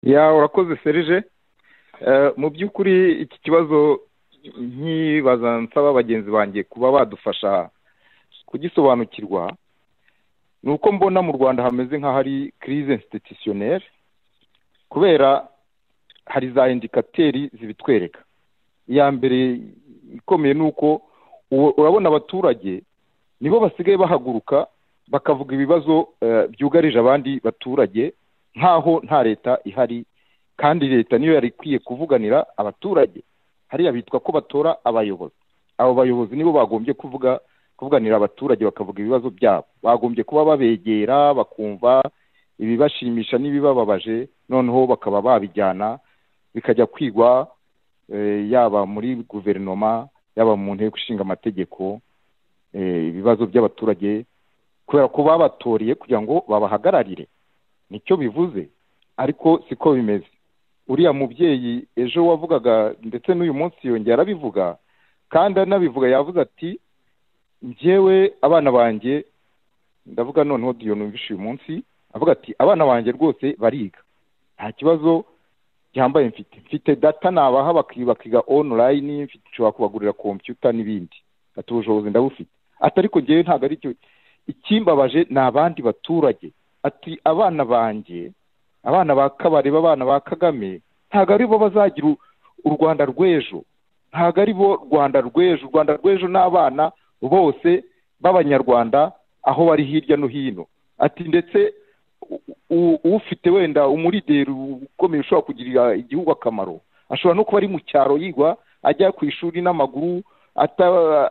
ya urakoze serije mu by'ukuri iki kibazo nkibaza nsaba bagenzi banjye kuba badufasha kugisobanukirwa ni uko mbona mu rwanda hameze nk'ahari kirize institutioneri kubera hari za indikateri zibitwereka iya mbere ikomeye ni uko urabona abaturage nibo basigaye bahaguruka bakavuga ibibazo byugarije abandi baturage nk'aho nta leta ihari kandi leta niyo yari ikwiye kuvuganira abaturage hariya bitwa ko batora abayobozi abo bayobozi nibo bagombye kuvuga kuvuganira abaturage bakavuga ibibazo byabo bagombye kuba babegera bakumva ibibashimisha n'ibibababaje noneho bakaba babijyana bikajya kwigwa yaba muri guverinoma yaba mu nteko ishinga amategeko ibibazo by'abaturage kubera ko babatoriye kugira ngo babahagararire nicyo bivuze ariko siko bimeze uriya mubyeyi ejo wavugaga ndetse n'uyu munsi yongera arabivuga kandi anabivuga yavuze ati njyewe abana banjye ndavuga noneho diyo numvishe uyu munsi avuga ati abana banjye rwose bariga nta kibazo gihambaye mfite mfite data nabaha bakiga onulayini mfite nshobora kubagurira kompiyuta n'ibindi ati ubushobozi ndabufite ati ariko ngewe ntabwo ari cyo ikimbabaje ni abandi baturage ati abana banjye abana ba kabareba abana ba kagame ntabwo aribo bazagira u rwanda rw'ejo ntabwo aribo rwanda rw'ejo u rwanda rw'ejo ni abana bose b'abanyarwanda aho bari hirya no hino ati ndetse ufite wenda umurideri ukomeye ushobora kugirira igihugu akamaro ashobora no kuba ari mu cyaro yigwa ajya ku ishuri n'amaguru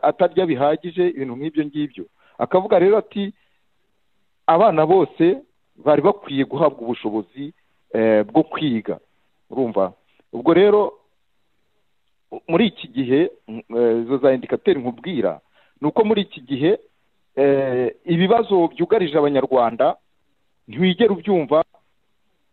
atarya bihagije ibintu nk'ibyo ngibyo akavuga rero ati abana bose bari bakwiye guhabwa ubushobozi bwo kwiga urumva ubwo rero muri iki gihe izo za indikateri nkubwira ni uko muri iki gihe ibibazo byugarije abanyarwanda ntibigera ubyumva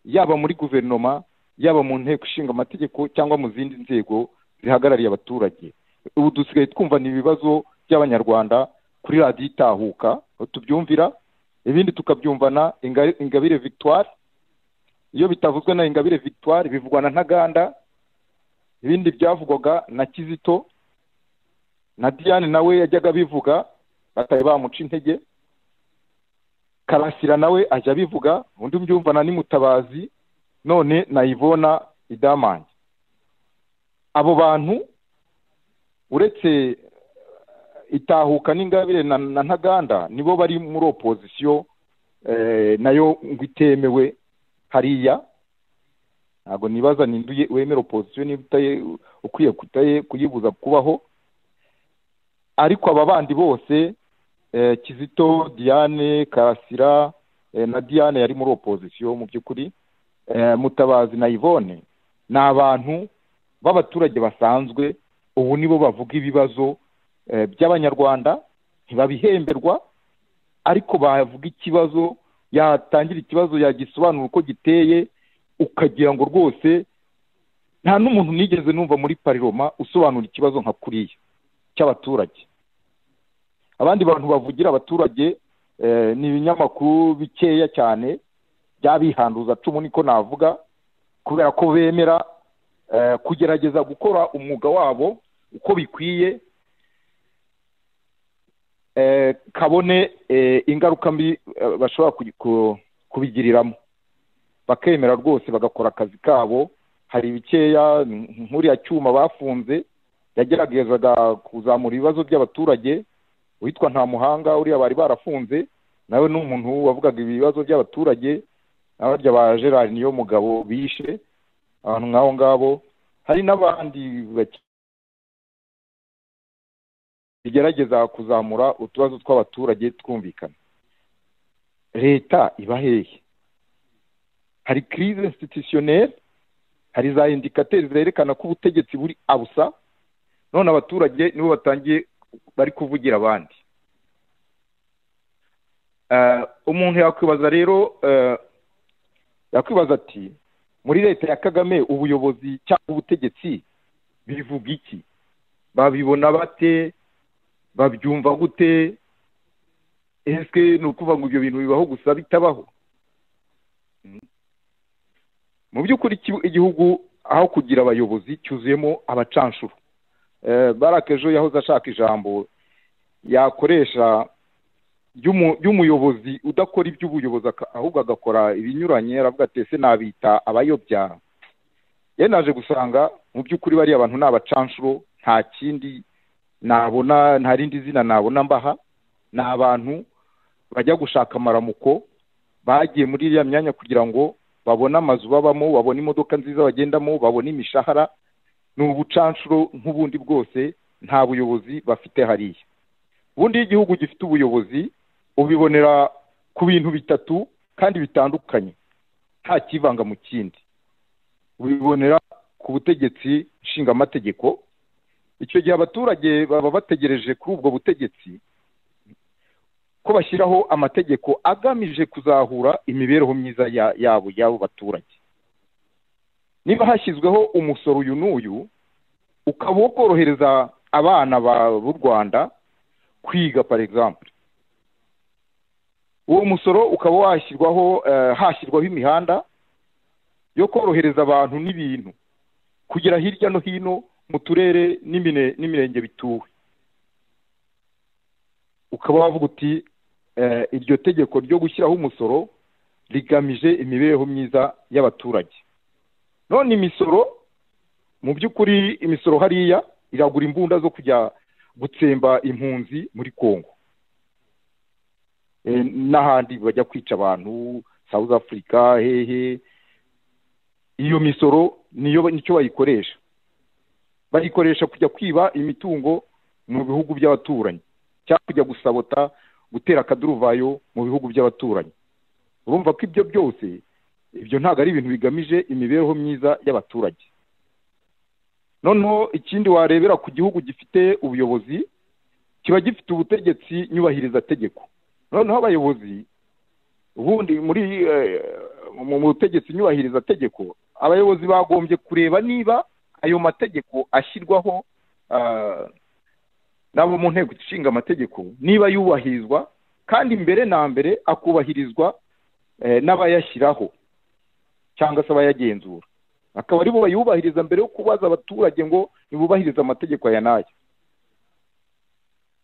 yaba muri guverinoma yaba mu nteko ishinga amategeko cyangwa mu zindi nzego zihagarariye abaturage ubu dusigaye twumva ni ibibazo by'abanyarwanda kuri radiyo itahuka tubyumvira ibindi tukabyumvana ingabire victoire iyo bitavuzwe na ingabire victoire bivugwa na ntaganda ibindi byavugwaga na kizito na diane nawe yajyaga abivuga batari bamuca intege karasira nawe ajya abivuga undi mbyumvana ni mutabazi none na ivona idamange abo bantu uretse itahuka n'ingabire na ntaganda nibo bari muri opozisiyo nayo ngo itemewe hariya ntabwo nibaza ninduye wemera opozisiyo niba ukwiye kuyibuza kubaho ariko aba bandi bose kizito diane karasira na diane yari muri opozisiyo mu by'ukuri mutabazi na yvonne ni abantu b'abaturage basanzwe ubu nibo bavuga ibibazo by'abanyarwanda ntibabihemberwa ariko bavuga ikibazo yatangira ikibazo yagisobanura uko giteye ukagira ngo rwose nta n'umuntu nigeze numva muri pariroma usobanura ikibazo nka kuriya cy'abaturage abandi bantu bavugira abaturage ni ibinyamakuru bikeya cyane by'abihanduza cumu niko navuga kubera ko bemera kugerageza gukora umwuga wabo uko bikwiye kabone ingaruka mbi bashobora kubigiriramo bakemera rwose bagakora akazi kabo hari ibikeya nk'uriya cyuma bafunze yageragezaga kuzamura ibibazo by'abaturage witwa nta muhanga uriya bari barafunze nawe ni umuntu wavugaga ibibazo by'abaturage n'abarya ba gerard niyo mugabo bishe abantu nk'abo ngabo hari n'abandi bigerageza kuzamura utubazo tw'abaturage twumvikana leta iba hehe hari kirize institutioneri hari za indikateri zerekana ko ubutegetsi buri abusa none abaturage nibo batangiye bari kuvugira abandi umuntu yakwibaza rero yakwibaza ati muri leta ya kagame ubuyobozi cyangwa ubutegetsi bivuga iki babibona bate babyumva gute ese ni ukuvuga ngo ibyo bintu bibaho gusa bitabaho mu by'ukuri igihugu aho kugira abayobozi cyuzuyemo abacanshuro barake ejo yahoze ashaka ijambo yakoresha ry'umuyobozi udakora iby'ubuyobozi ahubwo agakora ibinyuranye aravuga ati ese nabita abayobya yewe naje gusanga mu by'ukuri bariya bantu ni abacanshuro nta kindi nabona nta rindi zina nabona mbaha ni abantu bajya gushaka amaramuko bagiye muri iriya myanya kugira ngo babone amazu babamo babone imodoka nziza bagendamo babone imishahara ni ubucanshuro nk'ubundi bwose nta buyobozi bafite hariya ubundi iyo igihugu gifite ubuyobozi ubibonera ku bintu bitatu kandi bitandukanye nta kivanga mu kindi ubibonera ku butegetsi nshingamategeko icyo gihe abaturage baba bategereje kuri ubwo butegetsi ko bashyiraho amategeko agamije kuzahura imibereho myiza yabo y'abo baturage niba hashyizweho umusoro uyu n'uyu ukaba wo korohereza abana b'u rwanda kwiga par exemple uwo musoro ukaba washyirwaho hashyirwaho imihanda yo korohereza abantu n'ibintu kugera hirya no hino mu turere n'imirenge bituwe ukaba wavuga uti iryo tegeko ryo gushyiraho umusoro rigamije imibereho myiza y'abaturage none imisoro mu by'ukuri imisoro hariya iragura imbunda zo kujya gutsemba impunzi muri congo n'ahandi bajya kwica abantu south africa hehe iyo misoro niyo nicyo bayikoresha bayikoresha kujya kwiba imitungo mu bihugu by'abaturanyi cyangwa kujya gusabota gutera akaduruvayo mu bihugu by'abaturanyi urumva ko ibyo byose ibyo ntabwo ari ibintu bigamije imibereho myiza y'abaturage noneho ikindi warebera ku gihugu gifite ubuyobozi kiba gifite ubutegetsi nyubahirizategeko noneho abayobozi ubundi muri mu butegetsi nyubahirizategeko abayobozi bagombye kureba niba ayo mategeko ashyirwaho n'abo mu nteko ishinga amategeko niba yubahirizwa kandi mbere na mbere akubahirizwa n'abayashyiraho cyangwa se abayagenzura akaba aribo bayubahiriza mbere yo kubaza abaturage ngo ntibubahirize amategeko aya n'aya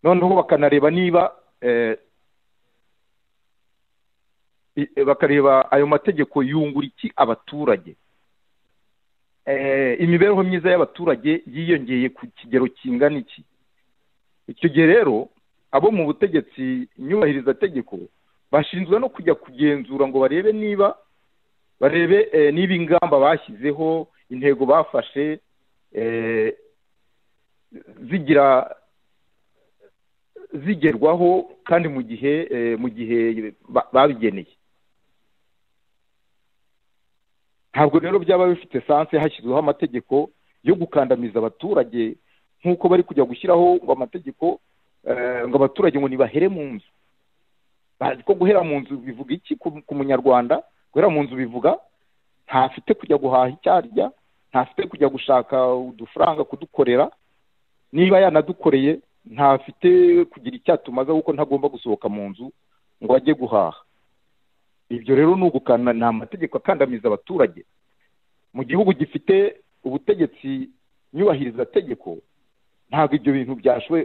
noneho bakanareba niba bakareba ayo mategeko yungura iki abaturage imibereho myiza y'abaturage yiyongeye ku kigero kingana iki icyo gihe rero abo mu butegetsi nyubahirizategeko bashinzwe no kujya kugenzura ngo barebe niba barebe niba ingamba bashyizeho intego bafashe zigira zigerwaho kandi mu gihe mu gihe babigeneye ntabwo rero byaba bifite sanse hashyizweho amategeko yo gukandamiza abaturage nk'uko bari kujya gushyiraho ngo amategeko ngo abaturage ngo nibahere mu nzu ko guhera mu nzu bivuga iki ku munyarwanda guhera mu nzu bivuga ntafite kujya guhaha icyo arya ntafite kujya gushaka udufaranga kudukorera niba yanadukoreye ntafite kugira icyatumaza kuko ntagomba gusohoka mu nzu ngo ajye guhaha ibyo rero ni ugukana ni amategeko akandamiza abaturage mu gihugu gifite ubutegetsi nyubahirizategeko ntabwo ibyo bintu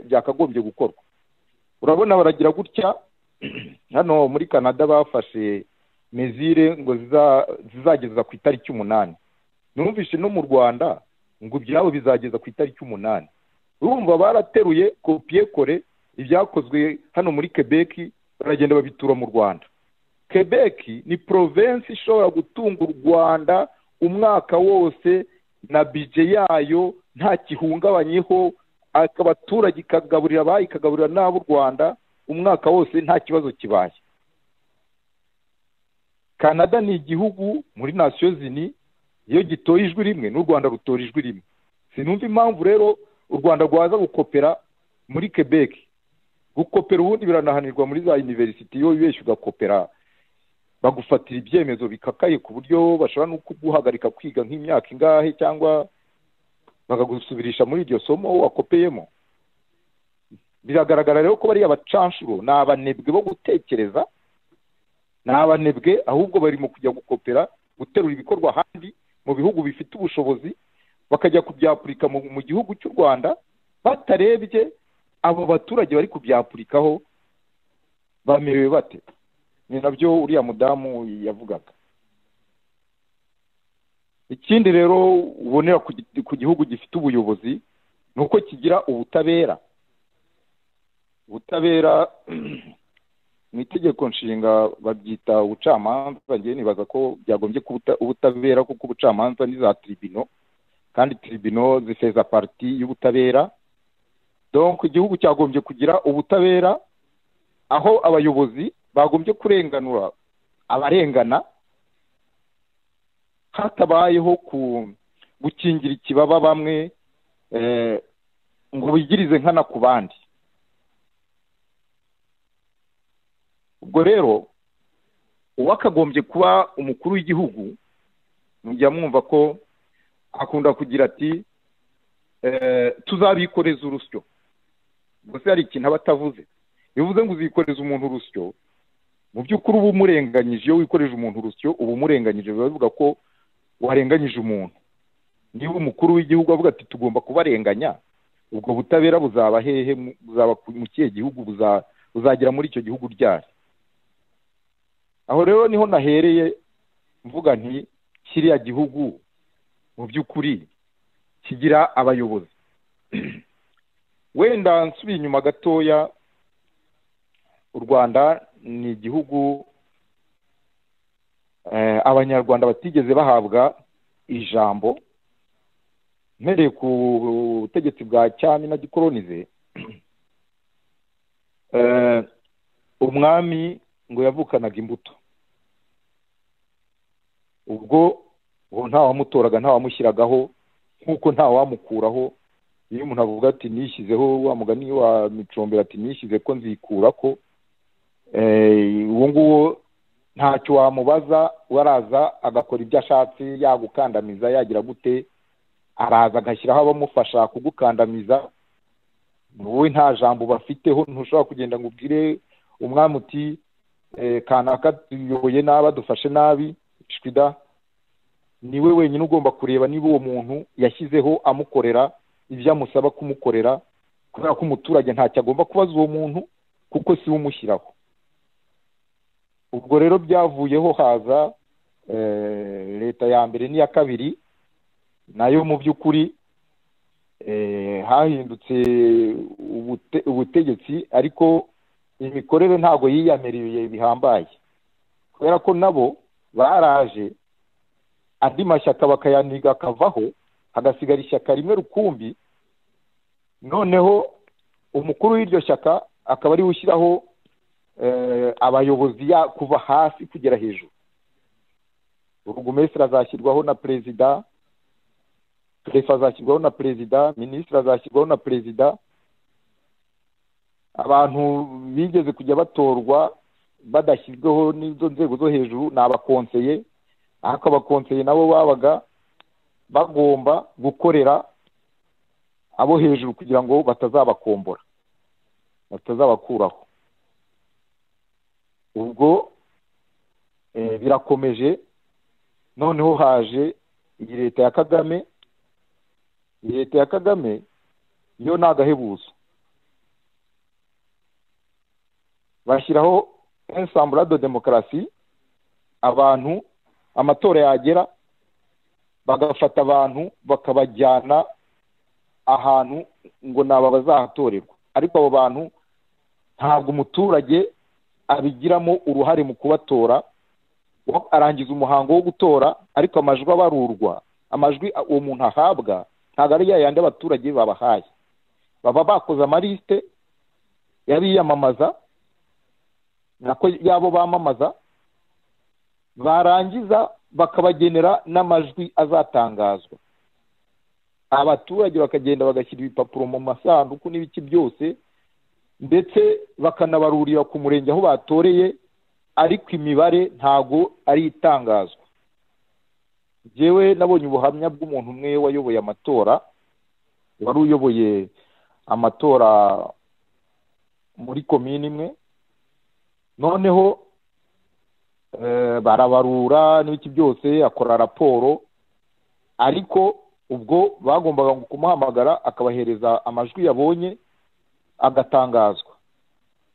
byakagombye gukorwa urabona baragira gutya hano muri canada bafashe mezire ngo zizageza ku itariki umunani numvise no mu rwanda ngo ibyabo bizageza ku itariki umunani urumva barateruye kopiye kore ibyakozwe hano muri quebec baragenda babitura mu rwanda quebec ni porovensi ishobora gutunga u rwanda umwaka wose na bije yayo nta gihungabanyeho abaturage ikagaburira abayi ikagaburira n'ab'u rwanda umwaka wose nta kibazo kibaye canada ni igihugu muri nasiyo zini iyo gitoye ijwi rimwe n'u rwanda rutora ijwi rimwe sinumva impamvu rero u rwanda rwaza gukopera muri quebec gukopera ubundi biranahanirwa muri za univerisite iyo wibeshye ugakopera bagufatira ibyemezo bikakaye ku buryo bashobora no kuguhagarika kwiga nk'imyaka ingahe cyangwa bakagusubirisha muri iryo somo wakopeyemo biragaragara rero ko bariya bacanshuro ni abanebwe bo gutekereza ni abanebwe ahubwo barimo kujya gukopera guterura ibikorwa ahandi mu bihugu bifite ubushobozi bakajya kubyapurika mu gihugu cy'u rwanda batarebye abo baturage bari kubyapurikaho bamerewe bate ni nabyo uriya mudamu yavugaga ikindi rero ubonera ku gihugu gifite ubuyobozi ni uko kigira ubutabera ubutabera mu itegeko nshinga babyita ubucamanza ngewe nibaza ko byagombye kuba ubutabera kuko ubucamanza ni za tiribino kandi tiribino zifeza pariti y'ubutabera donko igihugu cyagombye kugira ubutabera aho abayobozi bagombye kurenganura abarengana hatabayeho gukingira ikibaba bamwe ngo bigirize nkana ku bandi ubwo rero uwakagombye kuba umukuru w'igihugu mujya mwumva ko akunda kugira ati tuzabikoreza urusyo gusa hari ikintu aba atavuze bivuze ngo uzikoreze umuntu urusyo mu by'ukuri uba umurenganyije iyo wikoreje umuntu urusyo uba umurenganyije biba bivuga ko warenganyije umuntu niba umukuru w'igihugu avuga ati tugomba kubarenganya ubwo butabera buzaba hehe buzaba mu kihe gihugu buzagera muri icyo gihugu ryari aho rero niho nahereye mvuga nti kiriya gihugu mu by'ukuri kigira abayobozi wenda nsubiye inyuma gatoya u rwanda ni igihugu abanyarwanda batigeze bahabwa ijambo mpereye ku butegetsi bwa cyami na gikoronize umwami ngo yavukanaga imbuto ubwo ubu ntawamutoraga ntawamushyiragaho nk'uko ntawamukuraho iyo umuntu avuga ati nishyizeho wa mugani wa micombera ati nishyize ko nzikura ko uwo nguwo ntacyo wamubaza waraza agakora ibyo ashatse yagukandamiza yagira gute araza agashyiraho abamufasha kugukandamiza wowe nta jambo bafiteho ntushobora kugenda ngo ubwire umwami uti kanaka tuyoboye nabi adufashe nabi shwida niwe wenyine ugomba kureba niba uwo muntu yashyizeho amukorera ibyo amusaba kumukorera kubera ko umuturage ntacyo agomba kubaza uwo muntu kuko si we umushyiraho ubwo rero byavuyeho haza leta ya mbere n'iya kabiri nayo mu by'ukuri hahindutse ubutegetsi ariko imikorere ntabwo yiyamiriye bihambaye kubera ko nabo baraje andi mashyaka bakayaniga akavaho hagasigara ishyaka rimwe rukumbi noneho umukuru w'iryo shyaka akaba ariwe ushyiraho abayobozi kuva hasi kugera hejuru urugumesire azashyirwaho na perezida perefe azashyirwaho na perezida minisitiri azashyirwaho na perezida abantu bigeze kujya batorwa badashyizweho n'izo nzego zo hejuru ni abakonseye ariko abakonseye nabo babaga bagomba gukorera abo hejuru kugira ngo batazabakombora batazabakuraho ubwo birakomeje noneho haje iyi leta ya kagame iyi leta ya kagame yo ni agahebuzo bashyiraho ensamburado demokarasi abantu amatora yagera bagafata abantu bakabajyana ahantu ngo ni aba bazahatorerwa ariko abo bantu ntabwo umuturage abigiramo uruhare mu kubatora arangiza umuhango wo gutora ariko amajwi abarurwa amajwi uwo muntu ahabwa ntabwo ari yayandi abaturage babahaye baba bakoze amaliste y'abiyamamaza nako yabo bamamaza barangiza bakabagenera n'amajwi azatangazwa abaturage bakagenda bagashyira ibipapuro mu masanduku n'ibiki byose ndetse bakanabarurira ku murenge aho batoreye ariko imibare ntago ari itangazwa yewe nabonye ubuhamya bw'umuntu umwe wayoboye amatora wari uyoboye amatora muri komini imwe noneho barabarura n'ibiki byose akora raporo ariko ubwo bagombaga kumuhamagara akabahereza amajwi yabonye agatangazwa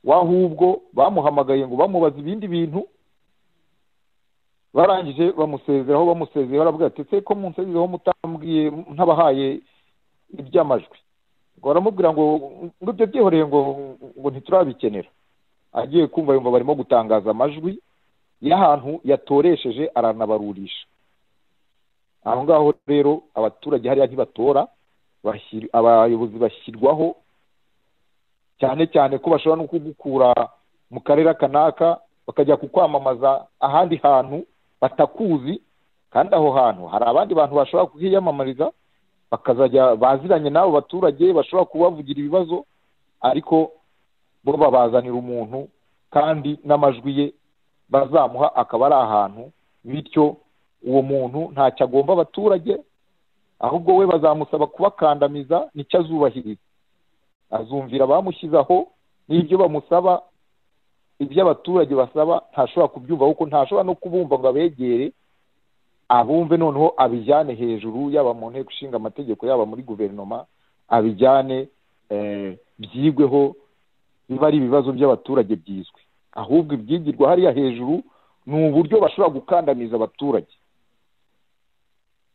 wahubwo bamuhamagaye ngo bamubaze ibindi bintu barangije bamusezeraho bamusezeraho baravuga ati se ko munsezereho mutambwiye ntabahaye iby'amajwi ngo baramubwira ngo ngo ibyo byihoreye ngo ngo ntiturabikenera agiye kumva yumva barimo gutangaza amajwi y'ahantu yatoresheje aranabarurisha aho ngaho rero abaturage hariya ntibatora abayobozi bashyirwaho cyane cyane ko bashobora no kugukura mu karere kanaka bakajya kukwamamaza ahandi hantu batakuzi kandi aho hantu hari abandi bantu bashobora kuhiyamamariza bakazajya baziranye n'abo baturage bashobora kubavugira ibibazo ariko bo babazanira umuntu kandi n'amajwi ye bazamuha akaba ari ahantu bityo uwo muntu ntacyo agomba abaturage ahubwo we bazamusaba kubakandamiza nicyo azubahiriza azumvira abamushyizeho n'ibyo bamusaba ibyo abaturage basaba ntashobora kubyumva kuko ntashobora no kubumva ngo abegere abumve noneho abijyane hejuru yaba mu nteko ishinga amategeko yaba muri guverinoma abijyane byigweho biba ari ibibazo by'abaturage byizwe ahubwo ibyigirwa hariya hejuru ni uburyo bashobora gukandamiza abaturage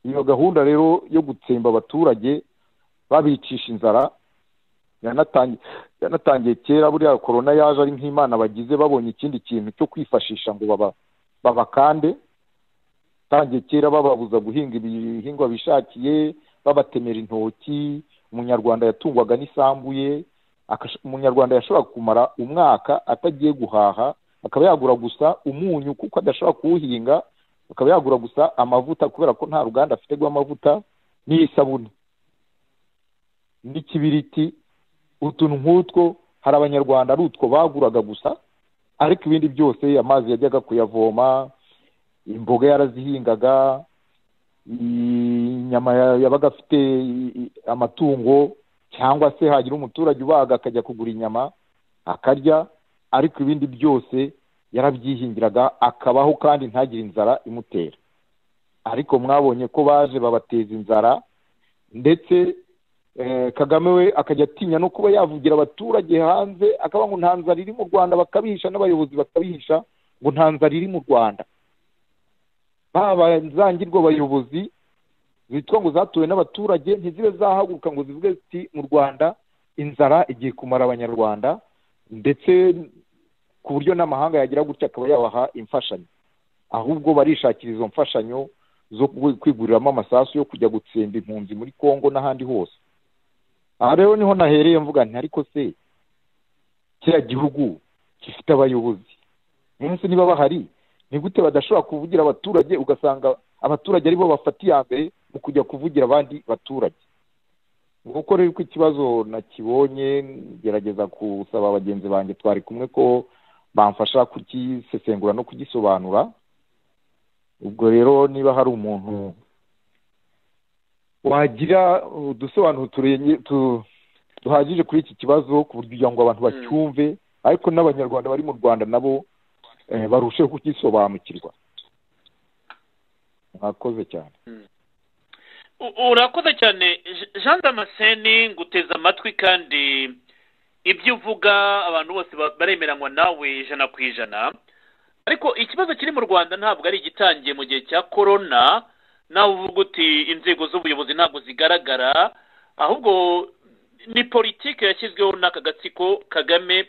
iyo gahunda rero yo gutsemba abaturage babicisha inzara yanatangiye kera buriya korona yaje ari nk'imana bagize babonye ikindi kintu cyo kwifashisha ngo babakande tangiye kera bababuza guhinga ibihingwa bishakiye babatemera intoki umunyarwanda yatungwaga n'isambu ye umunyarwanda yashobora kumara umwaka atagiye guhaha akaba yagura gusa umunyu kuko adashobora kuwuhinga akaba yagura gusa amavuta kubera ko nta ruganda afite rw'amavuta n'isabune n'ikibiriti utuntu nk'utwo hari abanyarwanda ari utwo baguraga gusa ariko ibindi byose amazi yajyaga kuyavoma imboga yarazihingaga inyama yabaga afite amatungo cyangwa se hagira umuturage ubaga akajya kugura inyama akarya ariko ibindi byose yarabyihingiraga akabaho kandi ntagire inzara imutera ariko mwabonye ko baje babateza inzara ndetse kagame we akajya atinya no kuba yavugira abaturage hanze akaba ngo nta nzara iri mu rwanda bakabihisha n'abayobozi bakabihisha ngo nta nzara iri mu rwanda baba zangirwa abayobozi zitwa ngo zatuwe n'abaturage ntizibe zahaguruka ngo zivuge ziti mu rwanda inzara igiye kumara abanyarwanda ndetse ku buryo n'amahanga yagira gutya akaba yabaha imfashanyo ahubwo barishakira izo mfashanyo zo kwiguriramo amasasu yo kujya gutsemba impunzi muri congo n'ahandi hose aha rero niho nahereye mvuga nti ariko se kiriya gihugu gifite abayobozi munsi niba bahari ni gute badashobora kuvugira abaturage ugasanga abaturage aribo bafata iya mbere mu kujya kuvugira abandi baturage nguko rero ko ikibazo nakibonye gerageza gusaba bagenzi banjye twari kumwe ko bamfasha kugisesengura no kugisobanura ubwo rero niba hari umuntu wagira udusobanuro duhagije kuri iki kibazo kugira ngo abantu bacyumve ariko n'abanyarwanda bari mu rwanda nabo barusheho kugisobanukirwa mwakoze cyane urakoze cyane jean damascene nguteze amatwi kandi ibyo uvuga abantu bose baremeranywa nawe ijana ku ijana ariko ikibazo kiri mu rwanda ntabwo ari igitangiye mu gihe cya korona nawe uvuga uti inzego z'ubuyobozi ntabwo zigaragara ahubwo ni politiki yashyizweho n'aka gatsiko kagame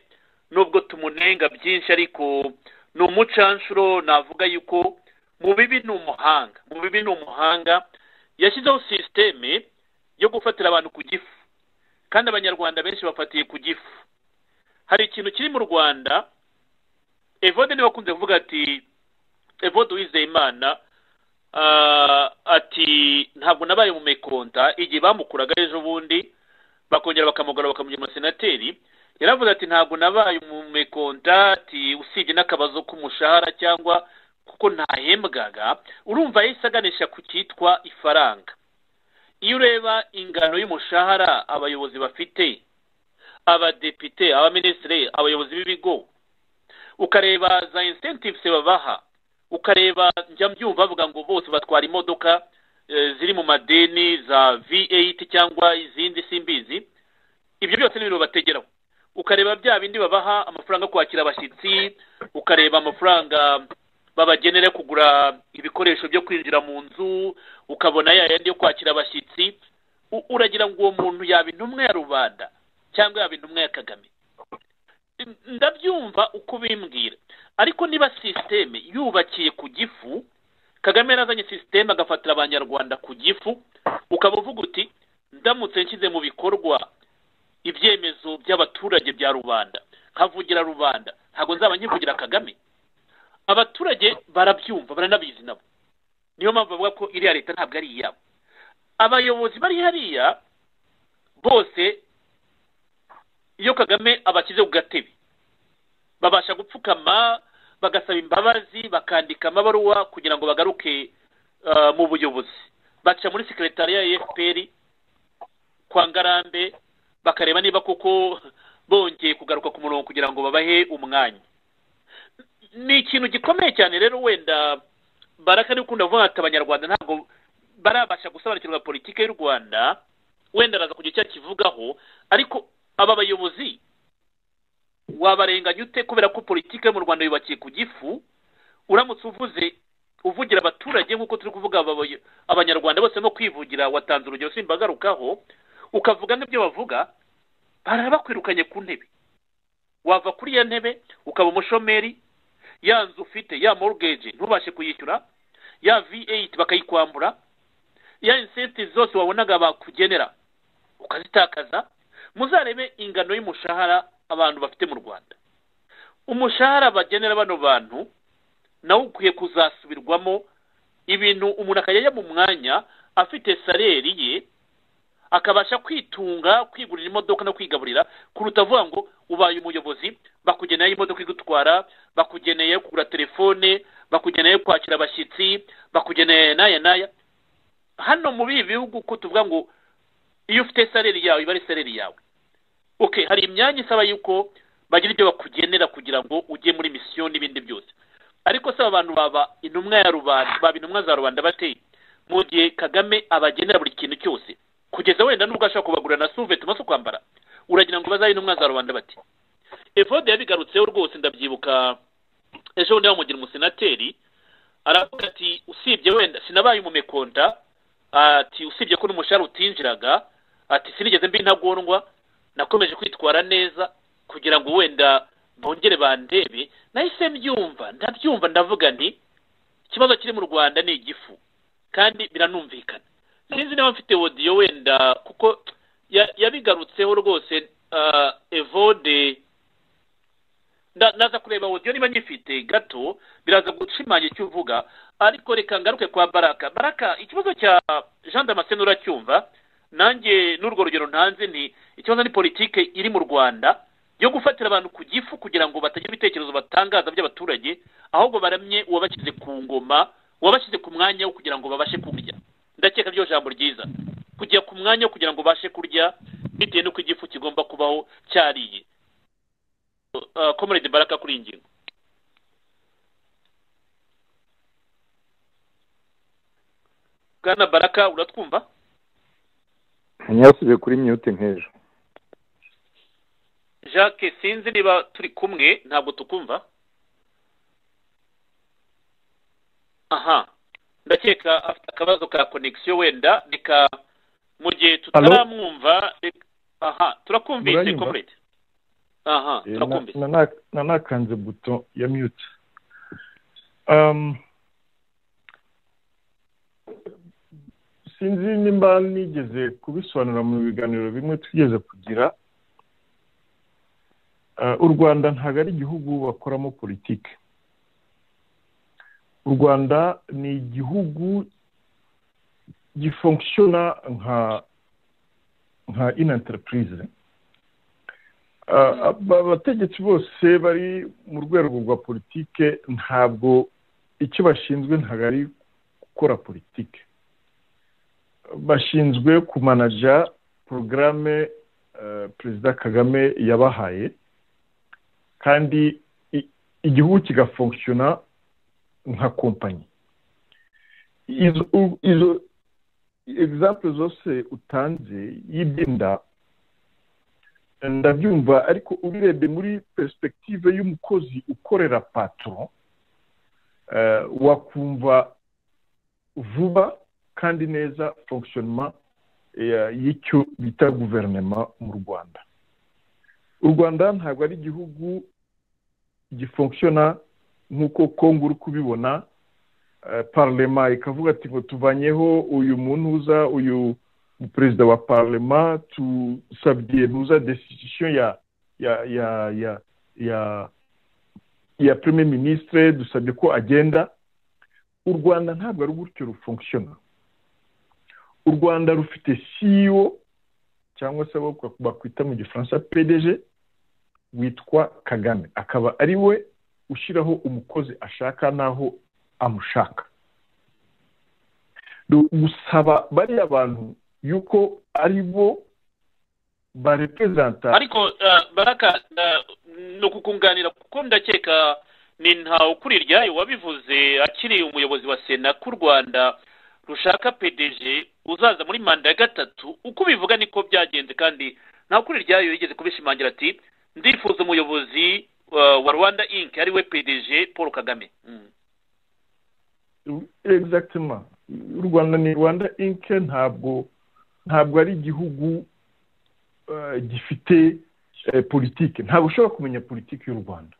nubwo tumunenga byinshi ariko ni umucanshuro navuga yuko mu bibi ni umuhanga mu bibi ni umuhanga yashyizeho sisiteme yo gufatira abantu ku gifu kandi abanyarwanda benshi bafatiye ku gifu hari ikintu kiri mu rwanda evode niba akunze kuvuga ati evode wizeyimana ati ntabwo nabaye umumekonta igihe bamukuraga ejo bundi bakongera bakamugarura bakamugira umusenateri yaravuze ati ntabwo nabaye umumekonta ati usibye n'akabazo k'umushahara cyangwa kuko ntahembwaga urumva yahise aganisha ku cyitwa ifaranga iyo ureba ingano y'umushahara abayobozi bafite abadepite abaminisitiri abayobozi b'ibigo ukareba za insentives babaha ukareba njya mbyumva bavuga ngo bose batwara imodoka eh, ziri mu madeni za v8 cyangwa izindi simbizi ibyo byose ni ibintu bategeraho ukareba bya bindi babaha amafaranga yo kwakira abashyitsi ukareba amafaranga babagenera kugura ibikoresho byo kwinjira mu nzu ukabona ya yandi yo kwakira abashyitsi U- uragira ngo uwo muntu yaba intumwa ya rubanda cyangwa yaba intumwa ya kagame ndabyumva uko ubimbwira ariko niba sisiteme yubakiye ku gifu kagame yarazanye sisiteme agafatira abanyarwanda ku gifu ukaba uvuga uti ndamutse nshyize mu bikorwa ibyemezo by'abaturage bya rubanda nkavugira rubanda ntabwo nzaba nkivugira kagame abaturage barabyumva baranabizi nabo niyo mpamvu bavuga ko iriya leta ntabwo ari iyabo abayobozi bari hariya bose iyo kagame abashyize ku gatebe babasha gupfukama bagasaba imbabazi bakandika amabaruwa kugira ngo bagaruke ah, mu buyobozi baca muri sekretariya ya fpr kwa ngarambe bakareba niba koko bongeye kugaruka ku murongo kugira ngo babahe umwanya ni ikintu gikomeye cyane rero wenda baraka ari gukunda kuvuga ati abanyarwanda ntabwo barabasha gusobanukirwa politiki y'u rwanda wenda araza kugira icyo akivugaho ariko aba bayobozi wabarenganya ute kubera ko politiki yo mu rwanda yubakiye ku gifu uramutse uvuze uvugira abaturage nk'uko turi kuvuga aba bayo- abanyarwanda bose no kwivugira watanze urugero simbagarukaho ukavuga nk'ibyo bavuga barabakwirukanye ku ntebe wava kuri iyo ntebe ukaba umushomeri ya nzu ufite ya morugage ntubashe kuyishyura ya v8 bakayikwambura ya insenti zose wabonaga bakugenera ukazitakaza muzarebe ingano y'umushahara abantu bafite mu rwanda umushahara bagenera bano bantu nawo ukwiye kuzasubirwamo ibintu umuntu akajya ajya mu mwanya afite saleri ye akabasha kwitunga kwigurira imodoka no kwigaburira kuruta avuga ngo ubaye umuyobozi bakugeneye imodoka igutwara bakugeneye kugura telefone bakugeneye kwakira abashyitsi bakugeneye n'aya n'aya hano muri ibi bihugu ko tuvuga ngo iyo ufite saleri yawe iba ari saleri yawe okay hari imyanya isaba yuko bagira ibyo bakugenera kugira ngo ujye muri misiyo n'ibindi byose ariko se aba bantu baba intumwa ya rubanda baba intumwa za rubanda bateye mu gihe kagame abagenera buri kintu cyose kugeza wenda n'ubwo ashobora kubagurira na suveti maze kwambara uragira ngo bazabe intumwa za rubanda bati evode yabigarutseho rwose ndabyibuka ejo bundi bamugira umusenateri aravuga ati usibye wenda sinabaye umumekonta ati usibye ko n'umushahara utinjiraga ati sinigeze mba intagondwa nakomeje kwitwara neza kugira ngo wenda bongere bandebe nahise mbyumva ndabyumva ndavuga nti ikibazo kiri mu rwanda ni igifu kandi biranumvikana sinzi niba mfite wodiyo wenda kuko ya- yabigarutseho rwose ah, evode nda- ndaza kureba wodiyo niba nyifite gato biraza gushimangira icyo uvuga ariko reka ngaruke kwa baraka baraka ikibazo cya jean damascene uracyumva nanjye n'urwo rugero ntanze nti ikibazo ni politike iri mu rwanda yo gufatira abantu ku gifu kugira ngo batagira ibitekerezo batangaza by'abaturage ahubwo baramye uwabashyize ku ngoma uwabashyize ku mwanya wo kugira ngo babashe kurya ndakeka ryo jambo ryiza kujya ku mwanya wo kugira ngo babashe kurya bitewe n'uko igifu kigomba kubaho cyariye Uh, comrade baraka kuri iyi ngingo bwana baraka uratwumva ntiyasubiye kuri mute nk'ejo jacques sinzi niba turi kumwe ntabwo tukumva aha ndakeka afite akabazo ka connection wenda reka mu gihe tutaramwumva reka- aha turakumvise Muranyumva? comrade aha Eh, na- turakumvise na- na- na- nakanze buto ya mute Um, sinzi nimba nigeze kubisobanura mu biganiro bimwe twigeze kugira Uh, u rwanda ntabwo ari igihugu bakoramo politiki u rwanda ni igihugu gifonkishona nka nka inanterepurize Uh, aba- abategetsi bose bari mu rwego rwa politike ntabwo icyo bashinzwe ntabwo ari gukora politike bashinzwe kumanaja porogaramu perezida kagame yabahaye kandi i- igihugu kigafonkishona nka kompanyi izo izo egizample zose utanze y'ibyenda ndabyumva ariko ubirebye muri perspektive y'umukozi ukorera patoro wakumva vuba kandi neza fonkishonima y'icyo bita guverinoma mu rwanda u rwanda ntabwo ari igihugu gifonkishona nk'uko kongo uri kubibona parlema ikavuga ati ngo tuvanyeho uyu muntuza uyu perezida wa parlema tusabye ntuza desitisiyo ya ya ya ya ya ya premier ministre dusabye ko agenda u rwanda ntabwo ari gutyo rufonkishona u rwanda rufite ceo cyangwa se abo bakwita mu gifaransa pdg witwa kagame akaba ari we ushyiraho umukozi ashaka n'aho amushaka gusaba bariya bantu yuko ari bo barepezanta ariko baraka ni ukukunganira kuko ndakeka ni ntawe ukuri iryayo wabivuze akiri umuyobozi wa sena k'u rwanda rushaka pdg uzaza muri manda ya gatatu uko ubivuga niko byagenze kandi nta kuri ryayo yigeze kubishimangira ati ndifuza umuyobozi wa rwanda inc ariwe pdg paul kagame egisagitima u rwanda ni rwanda inc ntabwo ntabwo ari igihugu gifite politiki ntabwo ushobora kumenya politiki y'u rwanda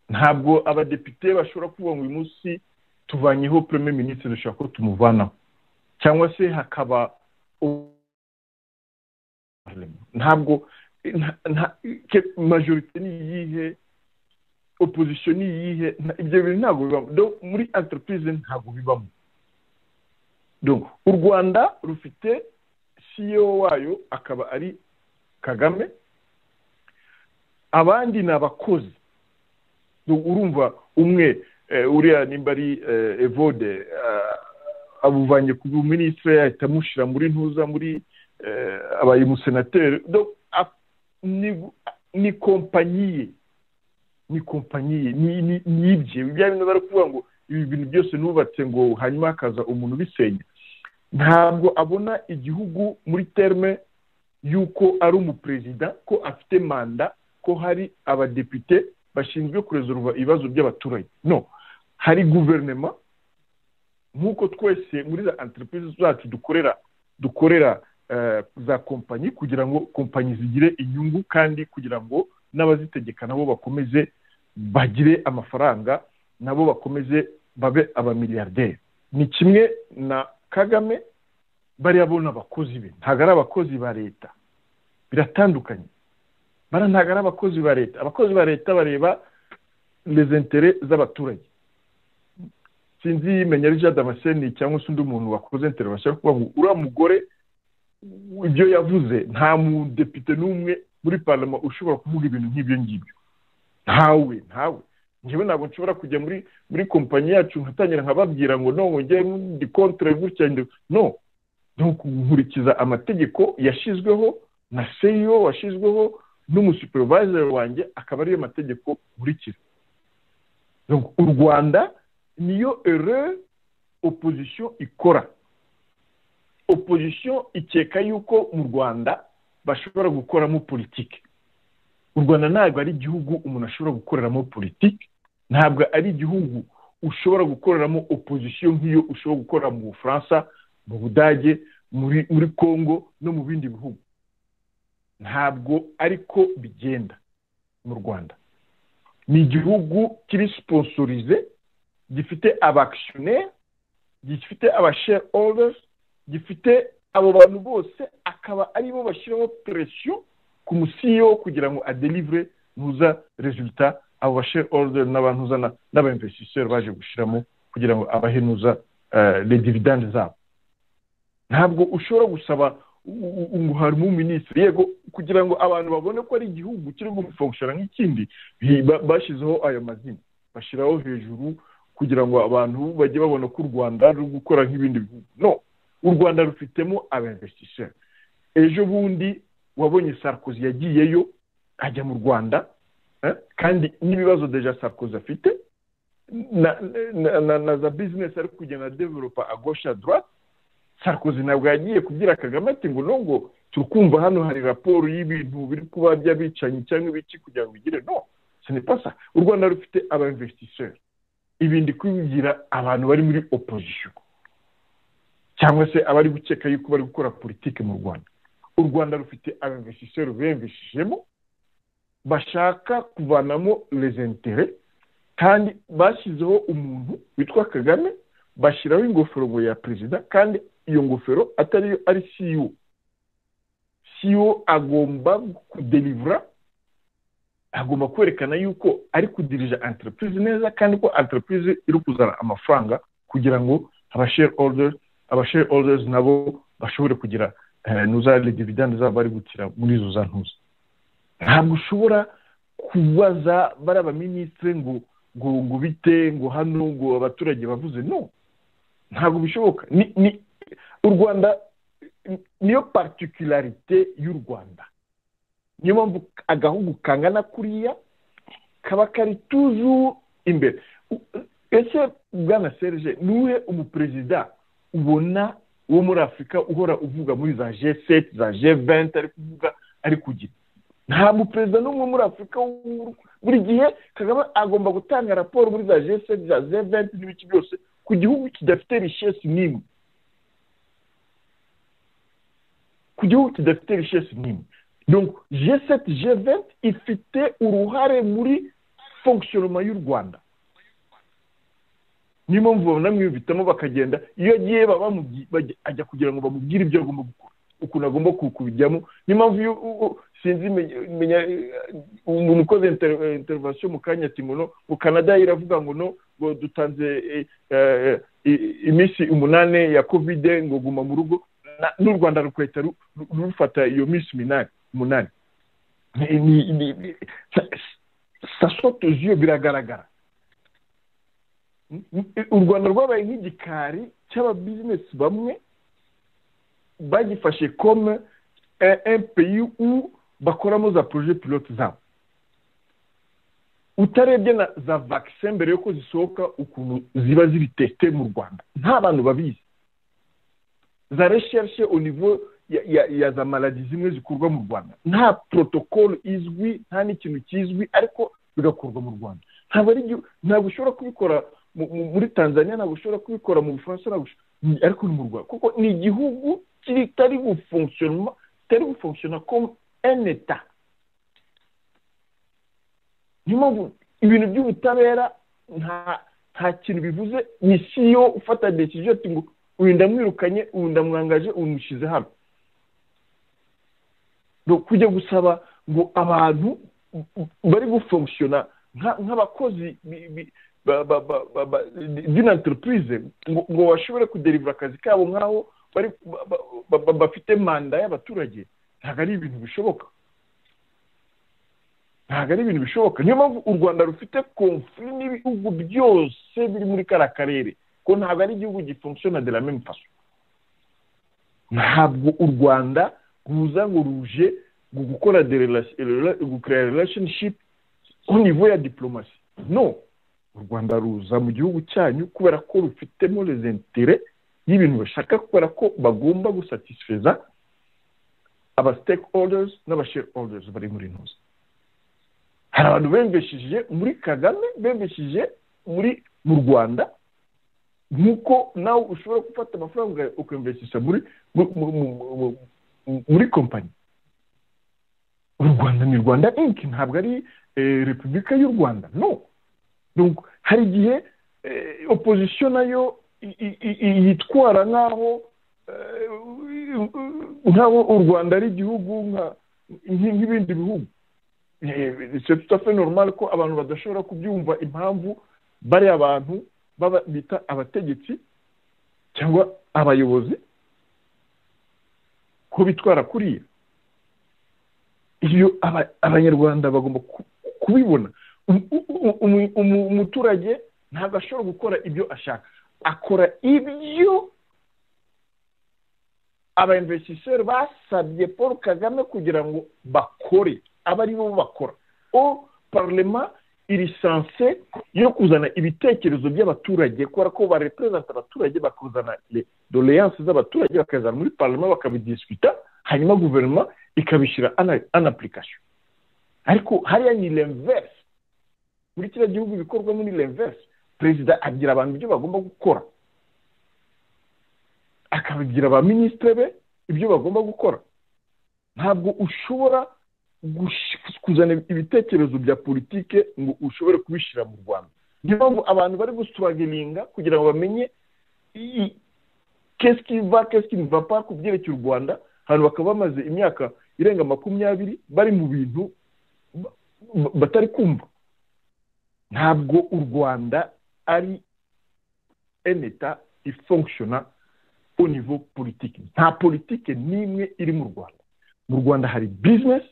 ntabwo abadepite bashobora kuvuga ngo uyu munsi tuvanyeho premier minisitiri dushaka ko tumuvanaho cyangwa se hakaba ntabwo majorite ni iyihe opozisiyo ni iyihe ibyo bintu ntabwo bibamo muri enterprise ntabwo bibamo u rwanda rufite ceo wayo akaba ari kagame abandi ni abakozi urumva umwe uriya nimba ari evode abuvanye ku buminisitiri ahita amushyira muri ntuza muri abaye umusenateri ni kompanyi ye ni kompanyi ye ni ibye bya bintu bari kuvuga ngo ibi bintu byose nubatse ngo hanyuma hakaza umuntu ubisenya ntabwo abona igihugu muri terme y'uko ari umuperezida ko afite manda ko hari abadepite bashinzwe kurezoruva ibibazo by'abaturage no hari guverinoma nk'uko twese muri za enterprise zacu dukorera dukorera za kompanyi kugira ngo kompanyi zigire inyungu kandi kugira ngo n'abazitegeka nabo bakomeze bagire amafaranga nabo bakomeze babe abamiliyarderi ni kimwe na kagame bariya bo ni abakozi be ntabwo ari abakozi ba leta biratandukanye bara ntabwo ari abakozi ba leta abakozi ba leta bareba rezentere z'abaturage sinzi menya rija damascene cyangwa se undi muntu wakoze intero bashaka kuvuga ngo uriya mugore ibyo yavuze nta mudepite n'umwe muri parama ushobora kuvuga ibintu nk'ibyo ngibyo ntawe ntawe njyewe ntabwo nshobora kujya muri muri kompanyi yacu nkatangira nkababwira ngo no njye ndi kontere gutya no nkurikiza amategeko yashyizweho na seyo washyizweho n'umusuperivayizeri wanjye akaba ariyo mategeko nkurikiza u rwanda niyo ere opozisiyo ikora opozisiyo ikeka yuko mu rwanda bashobora gukoramo politiki u rwanda ntabwo ari igihugu umuntu ashobora gukoreramo politiki ntabwo ari igihugu ushobora gukoreramo opozisiyo nk'iyo ushobora gukorera mu bufaransa mu budage muri congo no mu bindi bihugu ntabwo ariko bigenda mu rwanda ni igihugu kiri siponsorize gifite abakisiyoneri gifite abasheri oruzi gifite abo bantu bose akaba aribo bashyiraho peresiyo ku musiyo kugira ngo adelivure ntuza rezilita abo basheri oruzi n'abantuza n'abayimvesitiseri baje gushyiramo kugira ngo abahe ntuza redividande zabo ntabwo ushobora gusaba ngo harimo minisitiri yego kugira ngo abantu babone ko ari igihugu kiri gufonkishora nk'ikindi bashyizeho ayo mazina bashyiraho hejuru kugira ngo abantu bajye babona ko u rwanda ruri gukora nk'ibindi bihugu no u rwanda rufitemo abemvesitiseri ejo bundi wabonye sarkozy yagiyeyo ajya mu rwanda kandi n'ibibazo deja sarkozy afite na na- na- na za bizinesi ari kugenda adeveropa agosha dorate sarkozy ntabwo yagiye kubwira kagame ati ngo no ngo turukumva hano hari raporo y'ibintu biri kuba by'abicanyi cyangwa ibiki kugira ngo bigire no ce n'est pas ça u rwanda rufite aba investisseurs ibi ndi kubigira abantu bari muri opposition cyangwa se abari gukeka yuko bari gukora politiki mu rwanda u rwanda rufite aba investisseurs biyamvishijemo bashaka kuvanamo les intérêts kandi bashyizeho umuntu witwa kagame bashyiraho ingofero ya perezida kandi iyo ngofero atariyo ari siyo siyo agomba kudelivura agomba kwerekana yuko ari kudirija enterprise neza kandi ko enterprise iri kuzana amafaranga kugira ngo aba share orders aba share orders nabo bashobore kugira eh, nuzale dividende zabo bari gukira muri izo za ntuza ntabwo ushobora kubaza bari abaminisitire ngo ngo ngo bite ngo hano ngo abaturage bavuze no ntabwo bishoboka ni ni u rwanda ni- niyo particularite y'u rwanda niyo mpamvu agahugu kangana kuriya kaba kari tuzu imbere U- ese bwana serge nuwe umuperezida ubona wo muri afurika uhora uvuga muri za g seti za g venti ari kuvuga ari kugira nta muperezida n'umwe muri afurika w'u- buri gihe kagame agomba gutanga raporo muri za g seti za g venti n'ibiki byose ku gihugu kidafite rishesi n'imwe ku gihugu kidafite rishesi n'imwe donc g7 g20 ifite uruhare muri fonctionnement y'u rwanda niyo mpamvu babona mwiyumvitamo bakagenda iyo agiye baba bamugi- bajya- ajya kugira ngo bamubwire ibyo agomba gukora ukuntu agomba ku- kubijyamo niyo mpamvu iyo u- u- sinzi menya- menya umuntu ukoze inter- intervention mu kanya ati ngo no ngo canada iravuga ngo no ngo dutanze eh, eh, i- iminsi umunani ya kovide ngo guma mu rugo na- n'u rwanda rukweta ru- ru- rufata iyo minsi minani umunani ni- ni- ni- ni- sa- sa saute aux yeux biragaragara u rwanda rwabaye nk'igikari cy'ababizinesi bamwe bagifashe comme un- un pays où bakoramo za proje pilote zabo utarebye na za vaccin mbere yuko zisohoka ukuntu ziba ziri teste mu rwanda nta bantu babizi za recherche au niveau ya, ya, ya za maladi zimwe zikorwa mu rwanda nta protocole izwi nta n'ikintu kizwi ariko bigakorwa mu rwanda ntabwo ari igihu- ntabwo ushobora kubikora mu- mu- muri tanzania ntabwo ushobora kubikora mu bufaransa ntabwo ushobora- ni- ariko ni mu rwanda kuko ni igihugu kitari gufonctionnement kitari gufonctionna comme un etat niyo mpamvu ibintu by'ubutabera nta nta kintu bivuze ni siyo ufata decision ati ngo uyu ndamwirukanye uyu ndamwangaje uyu mushyize hano Donc, kujya gusaba ngo abantu bari gufonctionna nka- nk'abakozi bi- bi- ba- ba- ba- ba- ba- d'une entreprise ngo ngo bashobore kuderivura akazi kabo nk'aho bari ba- ba- ba- bafite manda y'abaturage ntabwo ari ibintu bishoboka ntabwo ari ibintu bishoboka niyo mpamvu u rwanda rufite konfuri n'ibihugu byose biri muri kariya karere ko ntabwo ari igihugu gifunctiona de la même façon ntabwo u rwanda ruza ngo ruje ngo gukora de rela- rela- gukora relationship au niveau ya diplomasi no u rwanda ruza mu gihugu cyanyu kubera ko rufitemo les intérêts y'ibintu bashaka kubera ko bagomba gusatisfeza aba stakeholders n'aba shareholders bari muri ntuza hari abantu bembesheje muri kagame bembesheje muri mu rwanda nk'uko nawe ushobora gufata amafaranga ukamveshisha muri mu- mu- mu- mu- mu- muri kompanyi u rwanda ni rwanda inki ntabwo ari eh, repubulika y'u rwanda no Donc, hari igihe eh, opposition nayo i- i- i- yitwara nk'aho eh, nk'aho u rwanda ari igihugu nka- nk- nk'ibindi bihugu c'est tout à fait normal ko abantu badashobora kubyumva impamvu bari abantu baba- bita abategetsi cyangwa abayobozi ko bitwara kuriya iyo aba- abanyarwanda bagomba ku- kubibona Um- um- um- um- umuturage ntabwo ashobora gukora ibyo ashaka akora ibyo abainvestiseri basabye paul kagame kugira ngo bakore aba ari bo bakora o parlement iri sanse yo kuzana ibitekerezo by'abaturage kubera ko bareperezanta abaturage bakuzana doleyanse z'abaturage bakazana muri parama bakabidisikuta hanyuma guverinoma ikabishyira ana apulikasiyo ariko hariya ni lemverse muri kiriya gihugu bikorwamo ni lemverse perezida agira abantu ibyo bagomba gukora akabibwira ba minisitiri be ibyo bagomba gukora ntabwo ushobora kuzana ibitekerezo bya politike ngo ushobore kubishyira mu rwanda niyo mpamvu abantu bari gusituragiringa kugira ngo bamenye kesike iva kesike iva pa ku byerekeye u rwanda abantu bakaba bamaze imyaka irenga makumyabiri bari mu bintu batari kumva ntabwo u rwanda ari eneta ifunkishona au niveau politiki nta politiki n'imwe iri mu rwanda mu rwanda hari bizinesi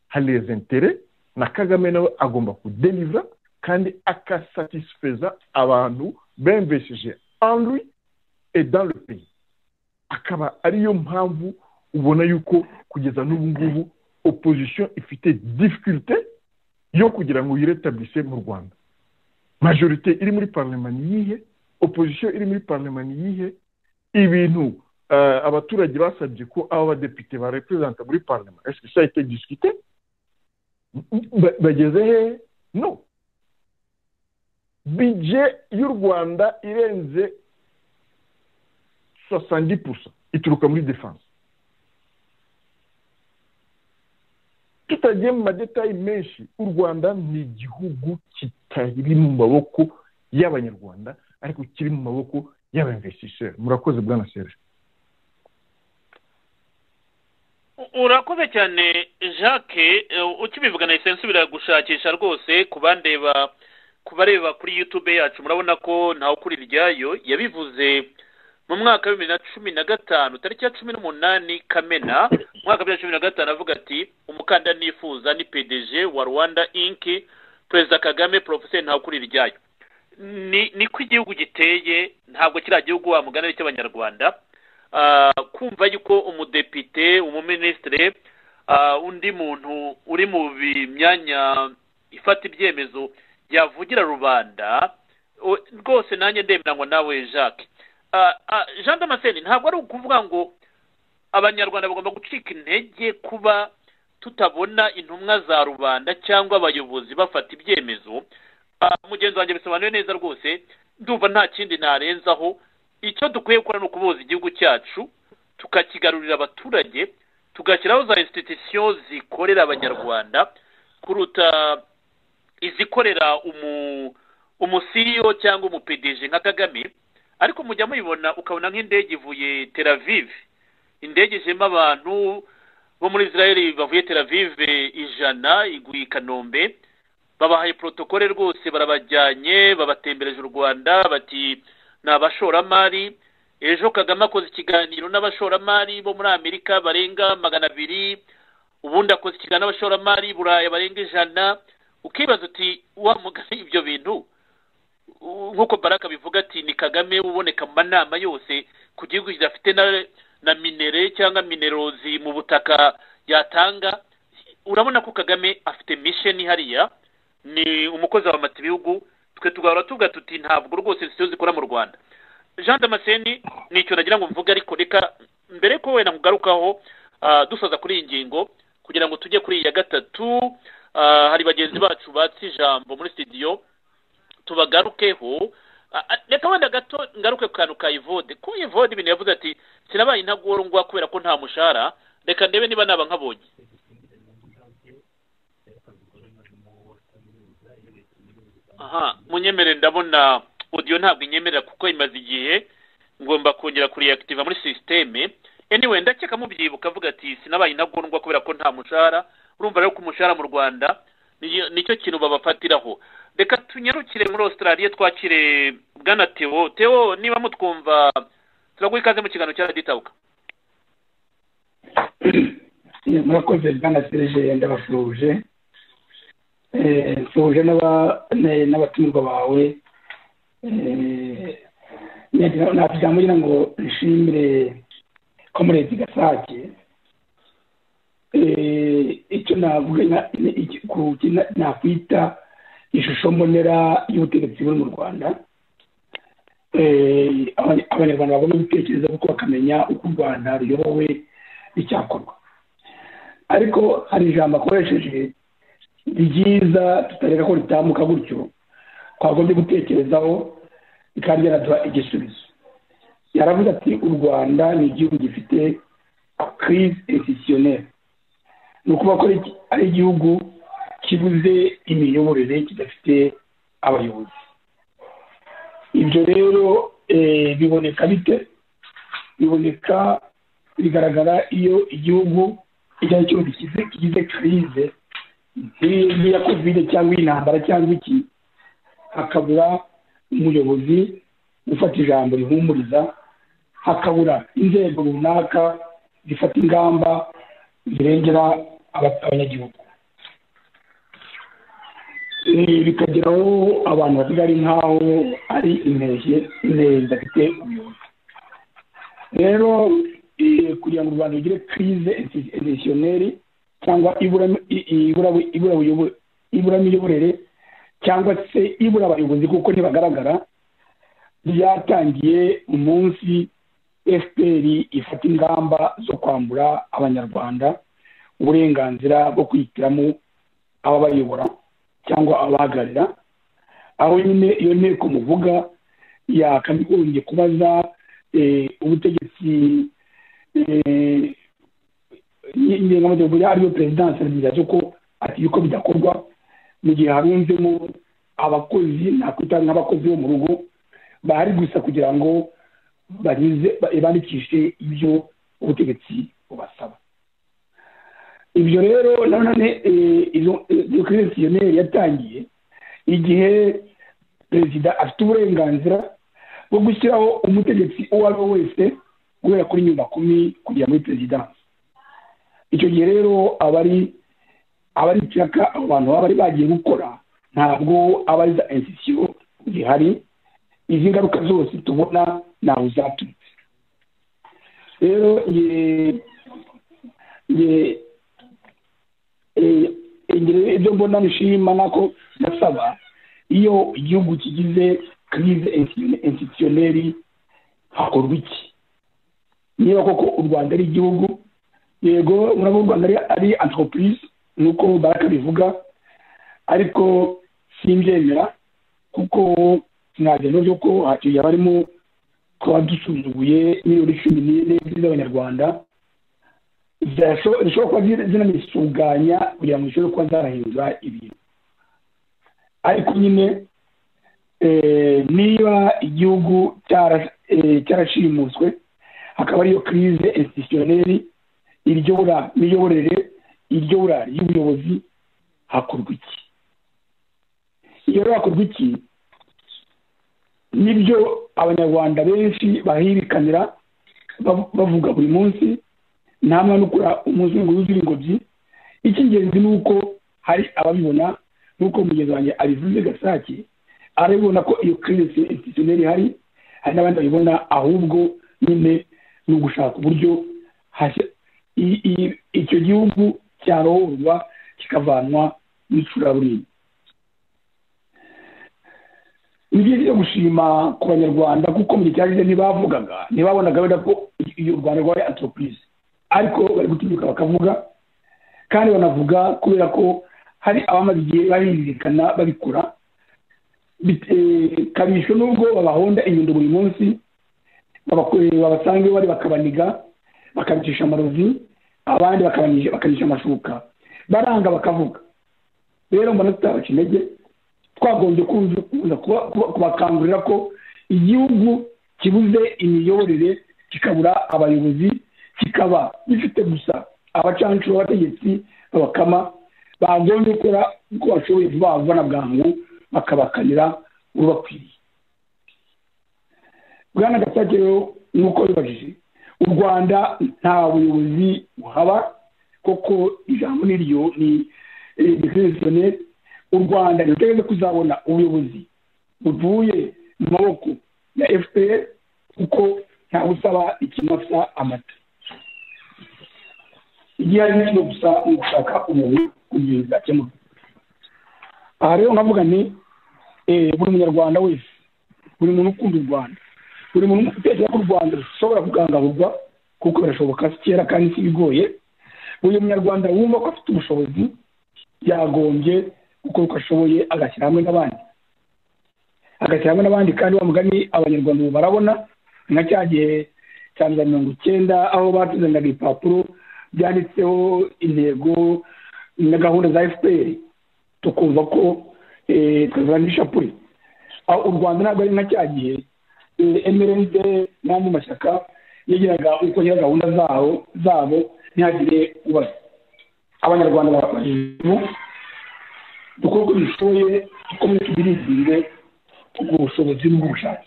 hari rezentere na kagame nawe agomba kudelivura kandi akasatisifeza abantu bemvesheje andwi edanrupe akaba ariyo mpamvu ubona yuko kugeza n'ubu ngubu opozisiyo ifite difikirite yo kugira ngo yiretabise mu rwanda majorite iri muri parlement ni iyihe opozisiyo iri muri parlement ni iyihe ibintu abaturage basabye ko aba badepite bareperezanta muri parlement ese ça été discuté bageze hehe no bije y'u rwanda irenze sosandi pusa ituruka muri defanse tutagiye mu madetayi menshi u rwanda ni igihugu kitari mu maboko y'abanyarwanda ariko kiri mu maboko y'abemvesiseri murakoze bwana serge urakoze cyane jacques ukibivuga na esensi biragushakisha rwose ku bandeba ku bareba kuri yutube yacu murabona ko ntawe ukuri iryayo yabivuze mu mwaka wa bibiri na cumi na gatanu tariki ya cumi n'umunani kamena mu mwaka wa bibiri na cumi na gatanu avuga ati umukandida nifuza ni pdg wa rwanda inki perezida kagame porofeseri ntakuri iryayo ni ko igihugu giteye ntabwo kiriya gihugu wamugana ari cy'abanyarwanda kumva yuko umudepite umuminisitire undi muntu uri mu myanya ifata ibyemezo yavugira rubanda rwose nanjye ndemera ngo nawe jacques jean damascene ntabwo ari ukuvuga ngo abanyarwanda bagomba gucika intege kuba tutabona intumwa za rubanda cyangwa abayobozi bafata ibyemezo mugenzi wanjye bisobanuye neza rwose ndumva nta kindi narenzaho icyo dukwiye gukora ni ukuboza igihugu cyacu tukakigarurira abaturage tugashyiraho za institusiyo zikorera abanyarwanda kuruta izikorera umusiyo cyangwa umupedeje nka kagame ariko mujya muyibona ukabona nk'indege ivuye teravive indege ijemo abantu bo muri israel bavuye teravive ijana iguye i kanombe babahaye porotokole rwose barabajyanye babatembereje u rwanda bati ni abashoramari ejo kagame akoze ikiganiro n'abashoramari bo muri amerika barenga magana abiri ubundi akoze ikiganiro n'abashoramari buraya barenga ijana ukibaza uti wamugane ibyo bintu nk'uko baraka bivuga ati ni kagame uboneka mu manama yose ku gihugu kidafite na minere cyangwa minerozi mu butaka yatanga urabona ko kagame afite misheni hariya ni umukozi wa mata ibihugu twe tugahora tuvuga tuti ntabwo rwose institusiyo zikora mu rwanda jean damascene ni icyo nagira ngo mvuge ariko reka mbere ko wenda nkugarukaho dusoza kuri iyi ngingo kugira ngo tujye kuri iya gatatu hari bagenzi bacu batse ijambo muri sitidiyo tubagarukeho reka wenda gato ngaruke ku kantu ka ivode ko ivode ibintu yavuze ati sinabaye intagorwa kubera ko nta mushahara reka ndebe niba naba nkabonye aha munyemere ndabona odiyo ntabwo inyemerera kuko imaze igihe ngomba kongera kuriyakitiva muri sisiteme anyway ndakeka mubyibuka avuga ati sinabaye intagorwa kubera ko nta mushahara urumva rero ko umushahara mu rwanda nicyo kintu babafatiraho reka tunyarukire muri australia twakire bwana tewo tewo niba mutwumva turaguha ikaze mu kiganiro cya raditabuka murakoze bwana serge ndabasuhuje nsuhuje n'abatumirwa bawe ntabwo ijambo ngira ngo rishimire komurezi gasake icyo navuga nakwita ishusho mbonera y'ubutegetsi buri mu rwanda Eh, abany- abanyarwanda babona ibitekerezo kuko bakamenya uko u rwanda ruyobowe n'icyakorwa ariko hari ijambo akoresheje ryiza tutareka ko ritamuka gutyo twagombye gutekerezaho bikaba byanaduha igisubizo yaravuze ati u rwanda ni igihugu gifite crise institutionnelle ni ukuvuga ko ari- ari igihugu kibuze imiyoborere kidafite abayobozi ibyo rero eh, biboneka bite biboneka bigaragara iyo igihugu icyo ari cyo gikize kigize crise nk'iyi ngiyi ya kovide cyangwa intambara cyangwa iki hakabura umuyobozi ufata ijambo rihumuriza hakabura inzego runaka zifata ingamba zirengera aba- abanyagihugu Eh, bikageraho abantu basiga ari nk'aho ari intege intege zidafite ubuyobozi rero eh, kugira ngo u rwanda rugire crise institutionnelle cyangwa ibura i- i- ibura- ibura buyobo- ibura miyoborere cyangwa se ibura abayobozi kuko ntibagaragara ryatangiye umunsi fpr ifata ingamba zo kwambura abanyarwanda uburenganzira bwo kwihitiramo ababayobora cyangwa abahagararira aho nyine iyo nteko muvuga yakagombye kubaza eh, ubutegetsi eh, nge- ngengamategeko ya ariyo perezidansi ya ko ati yuko bidakorwa mu gihe harunzemo abakozi nakwita nk'abakozi bo mu rugo bahari gusa kugira ngo banyuze ba- bandikishe ibyo ubutegetsi bubasaba ibyo rero nanone eh, izo- eh, iyo kirisitiyoneri yatangiye igihe perezida afite uburenganzira bwo gushyiraho umutegetsi uwo ari we wese guhera kuri nyuma kumi kugera muri perezidansi icyo gihe rero abari abari ikiraka abo bantu baba bari bagiye gukora ntabwo aba ari za insisiyo zihari izi ngaruka zose tubona ntawe zaturutse rero ye- ye- eh, ingero ibyo mbona nishima nako ndasaba iyo igihugu kigize crise institutionnelle hakorwa iki niba koko u rwanda ari igihugu yego urabona u rwanda ari- ari entreprise nuko baraka bivuga ariko simbyemera kuko sinagenda byo ko hatuye abarimo kuba dusuzuguye miliyoni cumi n'ine z'abanyarwanda zasho- zishobora kuba zina- zinanisuganya kugira ngo zishobore kuba zarahindura ibintu ariko nyine eh, niba igihugu cyara- eh, cyarashimuswe hakaba ariyo crise institutionnelle iryobora miyoborere iryobora y'ubuyobozi hakorwa iki iyo rero hakorwa iki nibyo abanyarwanda benshi bahirikanira bav- bavuga buri munsi nta mwana ukora umunsi umwe ngo yuzure ingobyi icy'ingenzi ni uko hari ababibona nk'uko mugenzi wanjye abivuze gasake arabibona ko iyo kirinesi institutioneri ihari hari n'abandi babibona ahubwo nyine ni ugushaka uburyo hashya- i- i- icyo gihugu cyarohorwa kikavanwa n'icuraburindi ni byiza byo gushima ku banyarwanda kuko mu gihe cyashize ntibavugaga ntibabonaga wenda ko iyo u rwanda rwabaye antoropurize ariko bari gutinyuka bakavuga kandi banavuga kubera ko hari abamaze igihe bahindikana babikora Bit- eh, kabisho n'ubwo babahonda inyundo buri munsi babakore- babasanga iwe bari bakabaniga bakabicisha amarozi abandi bakabani- bakanisha amashuka baranga bakavuga rero mbona tutabaca intege twagombye kuza kuza kuba- kuba- kubakangurira ko igihugu kibuze imiyoborere kikabura abayobozi kikaba gifite gusa abacanshuro b'abategetsi babakama bagombye gukora uko bashoboye vuba vuba na bwangu bakabakanira ubakwiriye bwana gasake rero nk'uko bibajije u rwanda nta buyobozi buhaba koko ijambo niryo ni dekirisiyone u rwanda ntirutegeze kuzabona ubuyobozi buvuye mu maboko ya fpr kuko ntawe usaba ikimasa amata igihe ari nk'icyo gusa ni ugushaka umuntu kugenda akemuka aha rero navuga ni eh, buri munyarwanda wese buri muntu ukunda u rwanda buri muntu utekereza ko u rwanda rushobora kugangaburwa kuko birashoboka si kera kandi si bigoye buri munyarwanda wumva ko afite ubushobozi yagombye gukora uko ashoboye agashyira hamwe n'abandi agashyira hamwe n'abandi kandi wa mugani abanyarwanda ubu barabona nka cya gihe cya mirongo icyenda aho batuzaniraga ibipapuro byanditseho intego na gahunda za fpr tukumva ko tuzana ishapure aho u rwanda ntabwo ari nka cya gihe emerende n'andi mashyaka yagiraga uko agira gahunda zaho zabo ntihagire ubaza abanyarwanda barabajije dukora uko dushoboye dukomeze tubirizinge ubwo bushobozi n'ubushake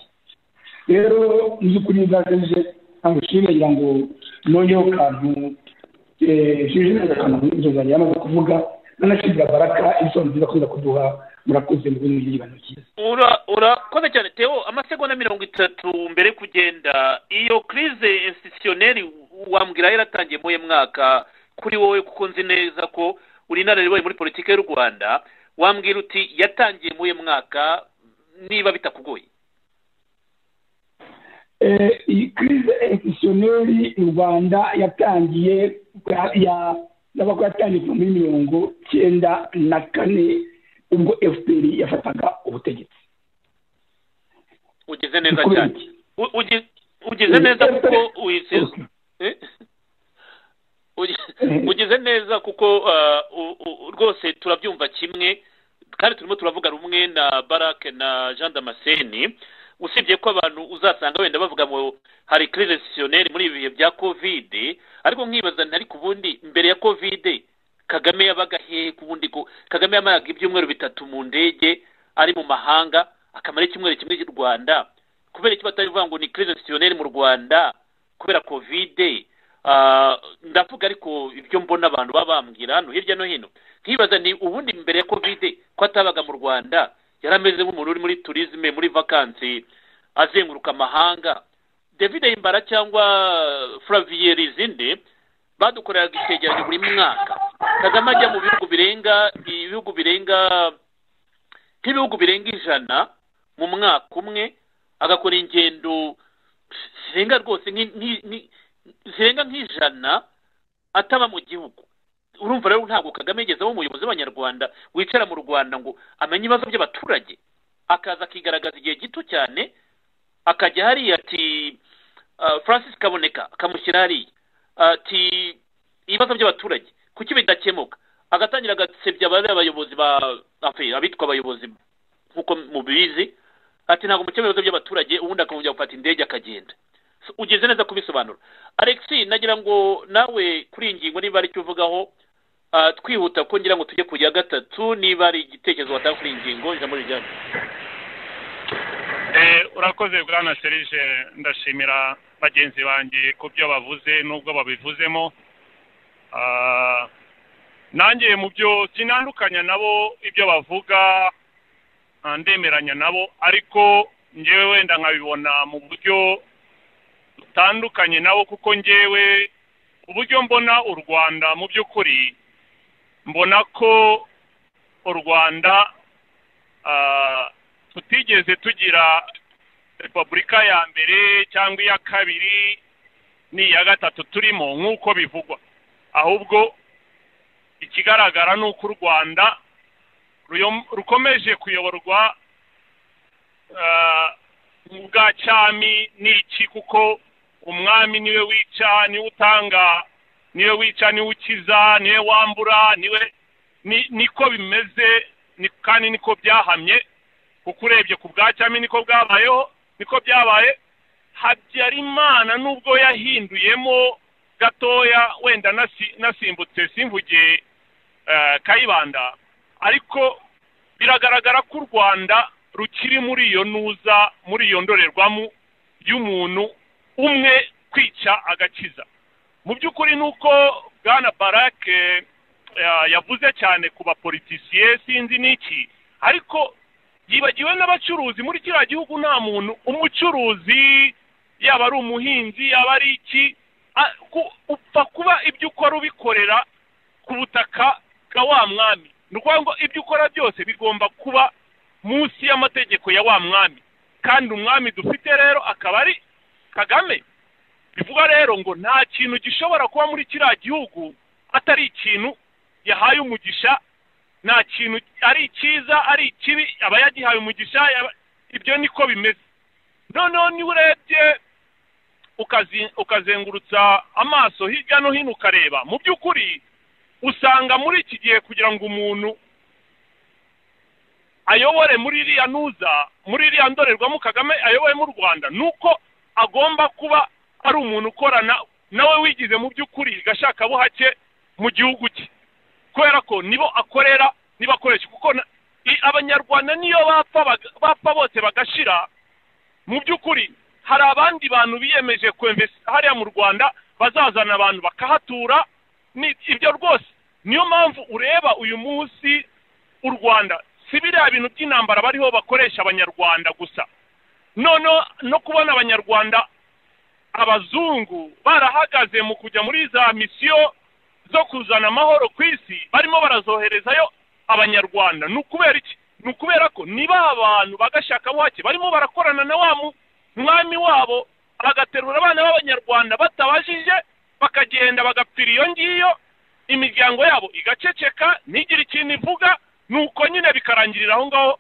rero muby'ukuri bwagejeje ntabwo nshimye ngira ngo nongeho kantu shije neza akantu inzu zanjye yamaze kuvuga nanashimira baraka inshuro nziza akomeza kuduha murakoze mu bintu by'ibintu cyiza Ura- urakoze cyane teo amasegonda mirongo itatu mbere yo kugenda iyo crise institutioneri wambwira yaratangiye muye mwaka kuri wowe kuko nzi neza ko uri inararibonye muri politiki y'u rwanda wambwira uti yatangiye muye mwaka niba bitakugoye Eh, iyi crise institutioneri u rwanda yatangiye bwa- ya yaba ko yatangiye kuva muri mirongo cyenda na kane ubwo fpr yafataga ubutegetsi ugize neza Ukubera cyane iki? U- ugi- ugize neza kuko uyisize Eh? Ugi- ugize neza kuko ah, u- u- rwose turabyumva kimwe kandi turimo turavuga rumwe na barake na jean damascene usibye ko abantu uzasanga wenda bavuga ngo hari crise institutionnelle muri ibi bihe bya kovide ariko nkibaza ntari ku bundi mbere ya kovide kagame yabaga hehe ku bundi ko kagame yamaraga ibyumweru bitatu mu ndege ari mu mahanga akamara icyumweru kimwe cy'u rwanda kubera iki batabivuga ngo ni crise institutionnelle mu rwanda kubera kovide Ah, ndavuga ariko ibyo mbona abantu baba bambwira hano hirya no hino nkibaza ni ubundi mbere ya kovide ko atabaga mu rwanda yari ameze nk'umuntu uri muri turizime muri vakansi azenguruka amahanga david himbara cyangwa flavier rizinde badukoreraga icyegeranyo buri mwaka kagame ajya mu bihugu birenga ibihugu birenga nk'ibihugu birenga ijana mu mwaka umwe agakora ingendo zirenga rwose nk'i- nk'i- nk'i- zirenga nk'ijana ataba mu gihugu urumva rero ntabwo kagame yigeze aba umuyobozi w'abanyarwanda wicara mu rwanda ngo amenye ibibazo by'abaturage akaza akigaragaza igihe gito cyane akajya hariya ati ah, francis kaboneka akamushyira hariya ati ibibazo by'abaturage kuki bidakemuka agatangira agasebya abari abayobozi ba enfin, abitwa abayobozi nk'uko mubizi ati ntabwo mukemura ibibazo by'abaturage ubundi akongera gufata indege akagenda So, ugeze neza kubisobanura alex nagira ngo nawe kuri iyi ngingo niba hari icyo uvugaho ah, twihuta kuko ngira ngo tujye ku ya gatatu niba hari igitekerezo watanga kuri iyi ngingo ijambo rijyanye Eh, urakoze bwana serije ndashimira bagenzi banjye ku byo bavuze n'ubwo babivuzemo Ah, nanjye mu byo sinandukanya nabo ibyo bavuga ah, ndemeranya nabo ariko ngewe wenda nkabibona mu buryo butandukanye nabo kuko ngewe uburyo mbona u rwanda mu by'ukuri mbona ko u rwanda ah, tutigeze tugira repubulika ya mbere cyangwa iya kabiri n'iya gatatu turimo nk'uko bivugwa ahubwo ikigaragara ni uko u rwanda ruyom- rukomeje kuyoborwa ah, mu bwa cyami n'iki kuko umwami niwe wica niwe utanga niwe wica niwe ukiza niwe wambura niwe ni- niko bimeze ni- kandi niko byahamye kuko urebye ku bwa cyami niko bwabayeho niko byabaye habyarimana nubwo yahinduyemo gatoya wenda nasi- nasimbutse simvuge eh, kayibanda ariko biragaragara ko u rwanda rukiri muri iyo ntuza muri iyo ndorerwamo y'umuntu umwe kwica agakiza mu by'ukuri ni uko bwana barake eh, yavuze cyane ku bapolitisiye sinzi n'iki ariko yibagiwe n'abacuruzi muri kiriya gihugu nta muntu umucuruzi yaba ari umuhinzi yaba ari iki a- ku- upfa kuba ibyo ukora ubikorera ku butaka bwa wa mwami ni ukuvuga ngo ibyo ukora byose bigomba kuba munsi y'amategeko ya wa mwami kandi umwami dufite rero akaba ari kagame bivuga rero ngo nta kintu gishobora kuba muri kiriya gihugu atari ikintu yahaye umugisha nta kintu ari icyiza ari ikibi aba yagihaye umugisha yaba- ibyo niko bimeze noneho niba urebye ukazi- ukazengurutsa amaso hirya no hino ukareba mu by'ukuri usanga muri iki gihe kugira ngo umuntu ayobore muri iriya ntuza muri iriya ndorerwamo kagame ayoboye mu rwanda ni uko agomba kuba ari umuntu ukorana nawe wigize mu by'ukuri gashakabuhake mu gihugu cye kubera ko nibo akorera nibo akoresha kuko na- i- abanyarwanda niyo bapfa baga- bapfa bose bagashira mu by'ukuri hari abandi bantu biyemeje kwemvesa hariya mu rwanda bazazana abantu bakahatura ni ibyo rwose niyo mpamvu ureba uyu munsi u rwanda si biriya bintu by'intambara bariho bakoresha abanyarwanda gusa noneho no kubona abanyarwanda abazungu barahagaze mu kujya muri za misiyo zo kuzana amahoro ku isi barimo barazoherezayo abanyarwanda ni ukubera iki ni ukubera ko ni ba bantu bagashakabuhake barimo barakorana na wa mu- mwami wabo bagaterura abana b'abanyarwanda batabajije bakagenda bagapfira iyo ngiyo imiryango yabo igaceceka ntigire ikintu ivuga ni uko nyine bikarangirira aho ngaho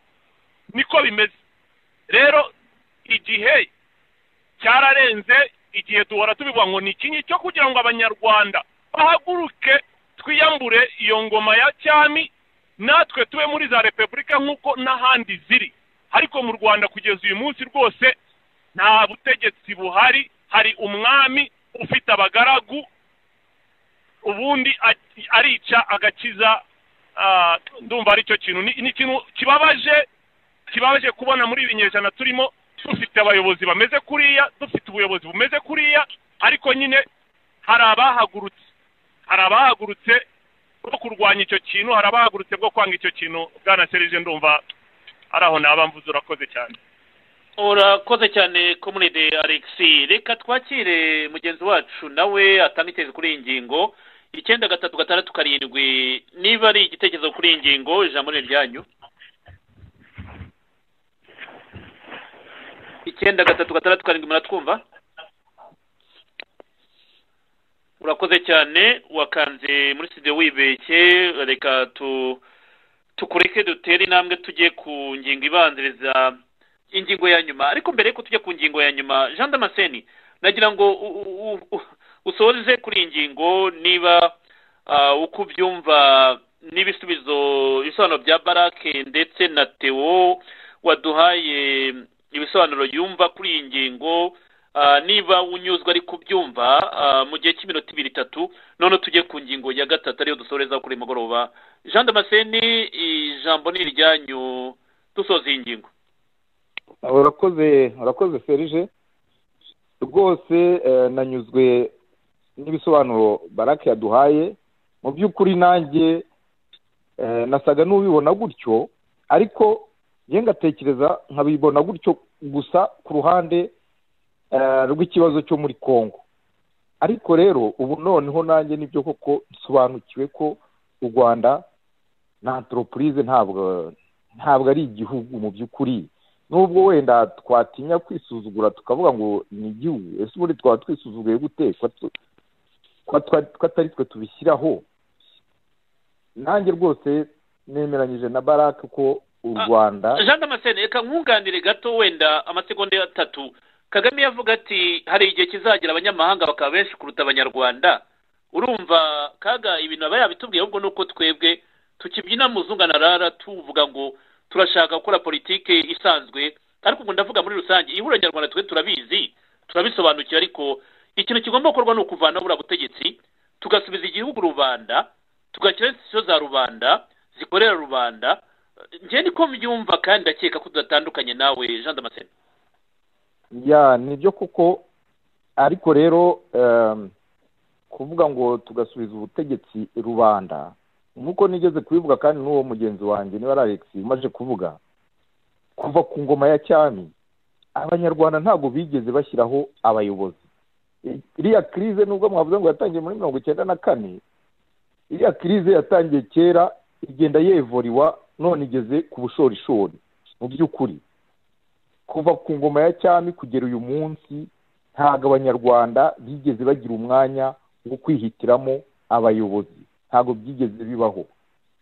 niko bimeze rero igihe cyararenze igihe duhora tubivuga ngo ni ikinyi cyo kugira ngo abanyarwanda bahaguruke twiyambure iyo ngoma ya cyami natwe tube muri za repubulika nk'uko n'ahandi ziri ariko mu rwanda kugeza uyu munsi rwose nta butegetsi buhari hari umwami ufite abagaragu ubundi a- arica agakiza ah, ndumva ari cyo kintu ni ni ikintu kibabaje kibabaje kubona muri ibi binyejana turimo dufite abayobozi bameze kuriya dufite ubuyobozi bumeze kuriya ariko nyine hari abahagurutse hari abahagurutse bwo kurwanya icyo kintu hari abahagurutse bwo kwanga icyo kintu bwana serije ndumva ari aho naba mvuze urakoze cyane urakoze cyane komunide alexi reka twakire mugenzi wacu nawe atanga icyerekezo kuri iyi ngingo icyenda gatatu gatandatu karindwi niba ari igitekerezo kuri iyi ngingo ijambo ni iryanyu icyenda gatatu gatandatu karindwi muratwumva urakoze cyane wakanze muri studio wibeshye reka tu tukureke dutere intambwe tujye ku ngingo ibanziriza ingingo ya nyuma ariko mbere yuko tujya ku ngingo ya nyuma jean damascene nagira ngo u- u- u- usoze kuri iyi ngingo niba ah, uko ubyumva n'ibisubizo ibisobanuro bya barake ndetse na teo waduhaye ibisobanuro yumva kuri iyi ngingo ah, niba unyuzwe ari kubyumva ah, mu gihe cy'iminota ibiri itatu none tujye ku ngingo ya gatatu ariyo dusoreza kuri uyu mugoroba jean damascene ijambo ni iryanyu dusoza iyi ngingo urakoze urakoze serije rwose eh, nanyuzwe n'ibisobanuro barake yaduhaye mu by'ukuri nanjye eh, nasaga n'ubibona gutyo ariko njye ngatekereza nkabibona gutyo gusa ku ruhande eh, rw'ikibazo cyo muri congo ariko rero ubu noneho nanjye nibyo koko nsobanukiwe ko u rwanda nta antoropurize ntabwo ntabwo ari igihugu mu by'ukuri nubwo wenda twatinya kwisuzugura tukavuga ngo ni igihugu ese ubundi twaba twisuzuguye gute Ko tu- ko twa- ko atari twe tubishyiraho nanjye rwose nemeranyije na barake ko u Ah, rwanda jean damascene reka nkunganire gato wenda amasegonda atatu kagame yavuga ati hari igihe kizagira abanyamahanga bakaba benshi kuruta abanyarwanda urumva kaga ibintu aba yabitubwiye ahubwo ni uko twebwe tukibyina muzunganarara tuvuga ngo turashaka gukora politike isanzwe ariko ubwo ndavuga muri rusange ihuriro nyarwanda twe turabizi turabisobanukiwe ariko ikintu kigomba gukorwa ni ukuvanaho buriya butegetsi tugasubiza igihugu rubanda tugashyiraho institusiyo za rubanda zikorera rubanda njye niko mbyumva kandi ndakeka ko tudatandukanye nawe jean damascene ya nibyo kuko ariko rero em, kuvuga ngo tugasubiza ubutegetsi rubanda nk'uko nigeze kubivuga kandi n'uwo mugenzi wanjye niba ari alex umaze kuvuga kuva ku ngoma ya cyami abanyarwanda ntabwo bigeze bashyiraho abayobozi I- iriya kirize nubwo mwavuze ngo yatangiye muri mirongo icyenda na kane iriya kirize yatangiye kera igenda yevoriwa none igeze ku bushorishori mu by'ukuri kuva ku ngoma ya cyami kugera uyu munsi ntabwo abanyarwanda bigeze bagira umwanya wo kwihitiramo abayobozi ntabwo byigeze bibaho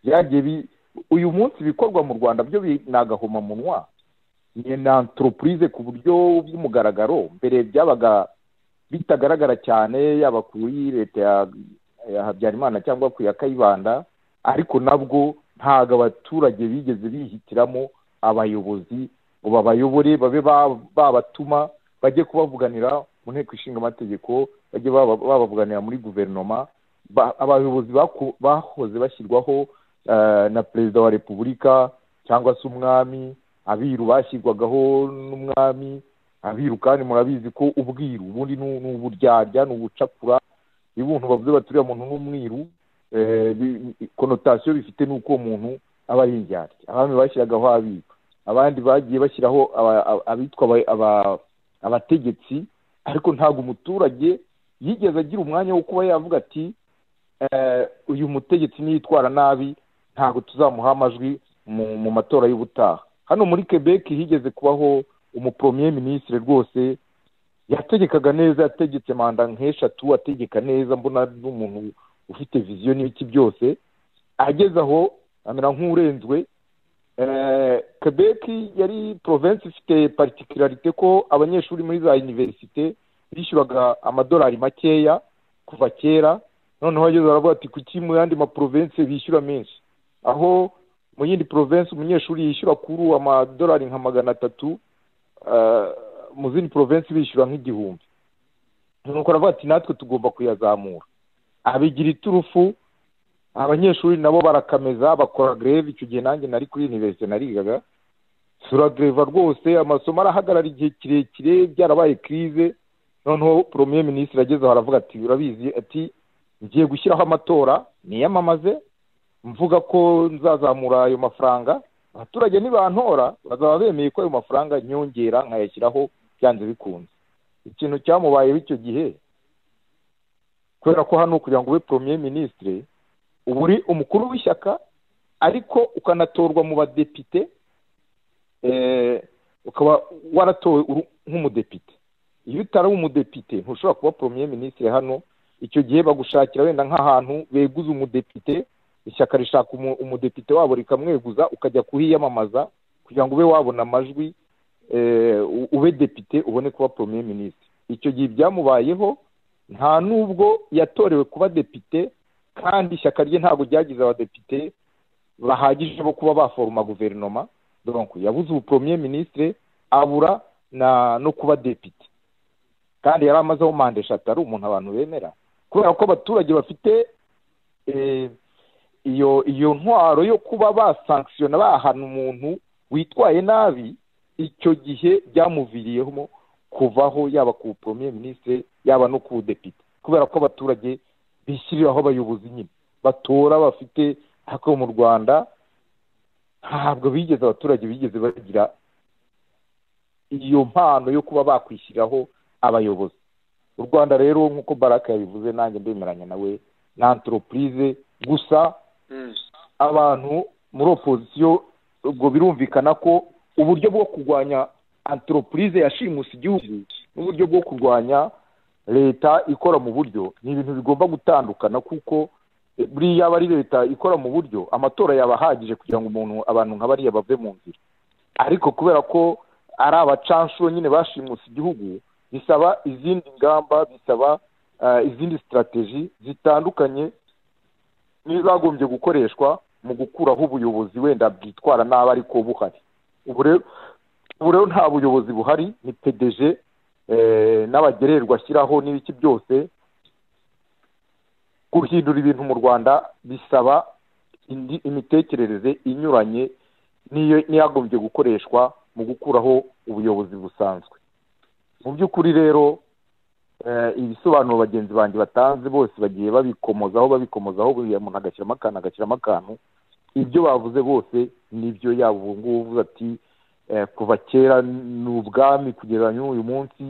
byagiye bi- uyu munsi ibikorwa mu rwanda byo bi- ni agahomamunwa ni na antoropurize ku buryo bw'umugaragaro mbere byabaga bitagaragara cyane yaba kuri leta ya- ya habyarimana cyangwa ku ya kayibanda ariko nabwo ntabwo abaturage bigeze bihitiramo abayobozi ngo babayobore babe ba- babatuma bajye kubavuganira mu nteko ishinga amategeko bajye baba- babavuganira muri guverinoma ba- abayobozi baku- bahoze bashyirwaho eh, na perezida wa repubulika cyangwa se umwami abiru bashyirwagaho n'umwami abiru kandi murabizi ko ubwiru ubundi ni ni uburyarya ni ubucakura iyo umuntu bavuze bati uriya muntu ni umwiru eh, bi- konotasiyo bifite ni uko uwo muntu aba ari indyarya abami bashyiragaho abiru abandi bagiye bashyiraho aba- aba- abitwa aba- aba- abategetsi ariko ntabwo umuturage yigeze agira umwanya wo kuba yavuga ati "Eh, uyu mutegetsi niyitwara nabi ntabwo tuzamuha amajwi mu mu matora y'ubutaha hano muri quebec higeze kubaho umupremier minisitiri rwose yategekaga neza yategetse manda nk'eshatu ategeka neza mbona n'umuntu ufite viziyo n'ibiki byose ageze aho amera nk'urenzwe Eh, quebec yari province ifite particularité ko abanyeshuri muri za universite bishyuraga amadolari makeya kuva kera noneho ageze aravuga ati kuki mu yandi maprovensi bishyura menshi aho mu yindi provensi umunyeshuri yishyura kuri ubu amadolari nka magana atatu eh, mu zindi provensi bishyura nk'igihumbi nuko aravuga ati natwe tugomba kuyazamura abigira iturufu abanyeshuri nabo barakameza bakora greve icyo gihe nanjye nari kuri universite narigaga turagreva rwose amasomo arahagarara igihe kirekire byarabaye krize noneho premier minisitiri agezeho aravuga ati urabizi ati ngiye gushyiraho amatora niyamamaze mvuga ko nzazamura ayo mafaranga abaturage nibantora bazaba bemeye ko ayo mafaranga nyongera nkayashyiraho byanze bikunze ikintu cyamubayeho icyo gihe kubera ko hano kugira ngo ube premier minisitiri uba uri umukuru w'ishyaka ariko ukanatorwa mu badepite eh, ukaba waratowe uru- nk'umudepite iyo utari umudepite ntushobora kuba premier minisitiri hano icyo gihe bagushakira wenda nk'ahantu beguza umudepite ishyaka rishaka umu- umudepite wabo rikamweguza ukajya kuhiyamamaza kugira ngo ube wabona amajwi eh, u- ube depite ubone kuba premier minisitiri icyo gihe byamubayeho nta n'ubwo yatorewe kuba depite kandi ishyaka rye ntabwo ryagize abadepite bahagije bo kuba baforoma guverinoma donc yabuze ubu premier ministre abura na no kuba depite kandi yari amazeho manda eshatu ari umuntu abantu bemera kubera ko abaturage bafite eh, iyo iyo ntwaro yo kuba basankisiyona bahana umuntu witwaye nabi icyo gihe byamuviriyemo kuvaho yaba ku premier ministre yaba no ku depite kubera ko abaturage bishyiriraho abayobozi nyine batora bafite ariko mu rwanda ntabwo bigeze abaturage bigeze bagira iyo mpano yo kuba bakwishyiriraho abayobozi u rwanda rero nk'uko baraka yabivuze nanjye ndemeranya nawe ni antoropurize gusa Mm. abantu muri opozisiyo ubwo birumvikana ko uburyo bwo kurwanya antoropurize yashimuse igihugu n'uburyo bwo kurwanya leta ikora mu buryo ni ibintu bigomba gutandukana kuko eh, buriya aba ari leta ikora mu buryo amatora yaba ahagije kugira ngo umuntu abantu nka bariya bave mu nzira ariko kubera ko ari abacanshuro nyine bashimuse igihugu bisaba izindi ngamba bisaba eh, izindi sitarateji zitandukanye n'izagombye gukoreshwa mu gukuraho ubuyobozi wenda bwitwara nabi ariko buhari ubu rero ubu rero nta buyobozi buhari ni pdg eh, n'abagererwa ashyiraho n'ibiki byose guhindura ibintu mu rwanda bisaba indi imitekerereze inyuranye n'iyo n'iyagombye gukoreshwa mu gukuraho ubuyobozi busanzwe mu by'ukuri rero eh, ibisobanuro bagenzi banjye batanze bose bagiye babikomozaho babikomozaho buriya umuntu agashyiramo akantu agashyiramo akantu ibyo bavuze bose nibyo yaba ubu ngubu uvuze ati eh, kuva kera ni ubwami kugera n'uyu munsi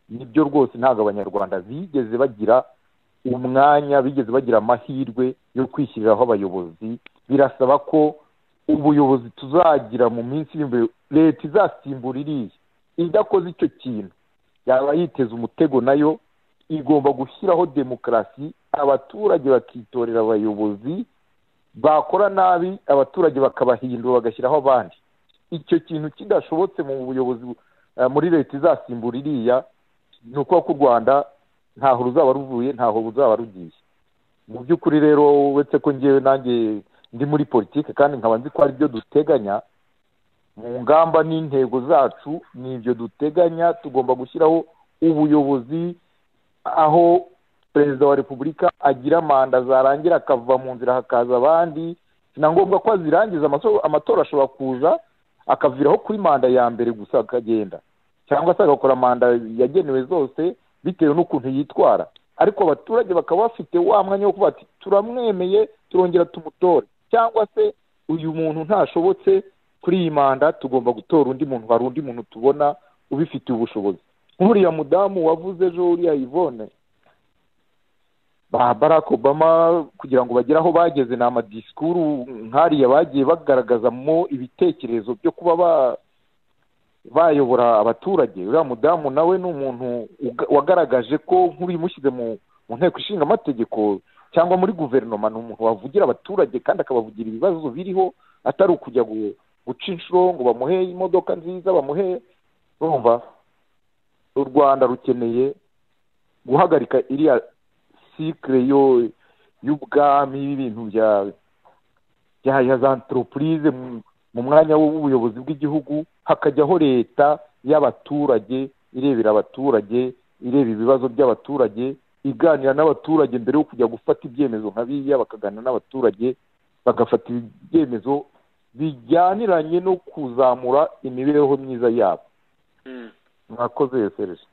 nibyo rwose ntabwo abanyarwanda bigeze bagira umwanya bigeze bagira amahirwe yo kwishyiriraho abayobozi birasaba ko ubuyobozi tuzagira mu minsi iri imbere leta izasimbura iriya idakoze icyo kintu yaba yiteze umutego nayo igomba gushyiraho demokarasi abaturage bakitorera abayobozi bakora nabi abaturage bakabahindura bagashyiraho abandi icyo kintu kidashobotse mu buyobozi eh, muri leta izasimbura iriya ni ukuvuga ko u rwanda ntaho ruzaba ruvuye ntaho ruzaba rugiye mu by'ukuri rero uretse ko ngewe nanjye ndi muri politiki kandi nkaba nzi ko hari ibyo duteganya mu ngamba n'intego zacu ni ibyo duteganya tugomba gushyiraho ubuyobozi aho perezida wa repubulika agira manda zarangira akava mu nzira hakaza abandi na ngombwa ko azirangiza amaso- amatora ashobora kuza akaviraho kuri manda ya mbere gusa akagenda cyangwa se agakora manda yagenewe zose bitewe n'ukuntu yitwara ariko abaturage bakaba bafite wa mwanya wo kuvuga ati turamwemeye turongera tumutore cyangwa se uyu muntu ntashobotse kuri iyi manda tugomba gutora undi muntu hari undi muntu tubona ubifitiye ubushobozi nk'uriya mudamu wavuze ejo uriya yvonne ba barack obama kugira ngo bagere aho bageze ni amadisikuru nk'ariya bagiye bagaragazamo ibitekerezo byo kuba ba bayobora abaturage uriya mudamu nawe ni umuntu uga- wagaragaje ko nk'ubimushyize mu mu nteko ishinga amategeko cyangwa muri guverinoma ni umuntu wavugira abaturage kandi akabavugira ibibazo biriho atari ukujya gu- guca inshuro ngo bamuhe imodoka nziza bamuhe urumva u rwanda rukeneye guhagarika iriya sikire yo y'ubwami y'ibintu bya bya ya za anteropurize mu- mu mwanya w'ubuyobozi bw'igihugu hakajyaho leta y'abaturage irebera abaturage ireba ibibazo by'abaturage iganira n'abaturage mbere yo kujya gufata ibyemezo nka biriya bakaganira n'abaturage bagafata ibyemezo bijyaniranye no kuzamura imibereho myiza yabo Mm. mwakoze serije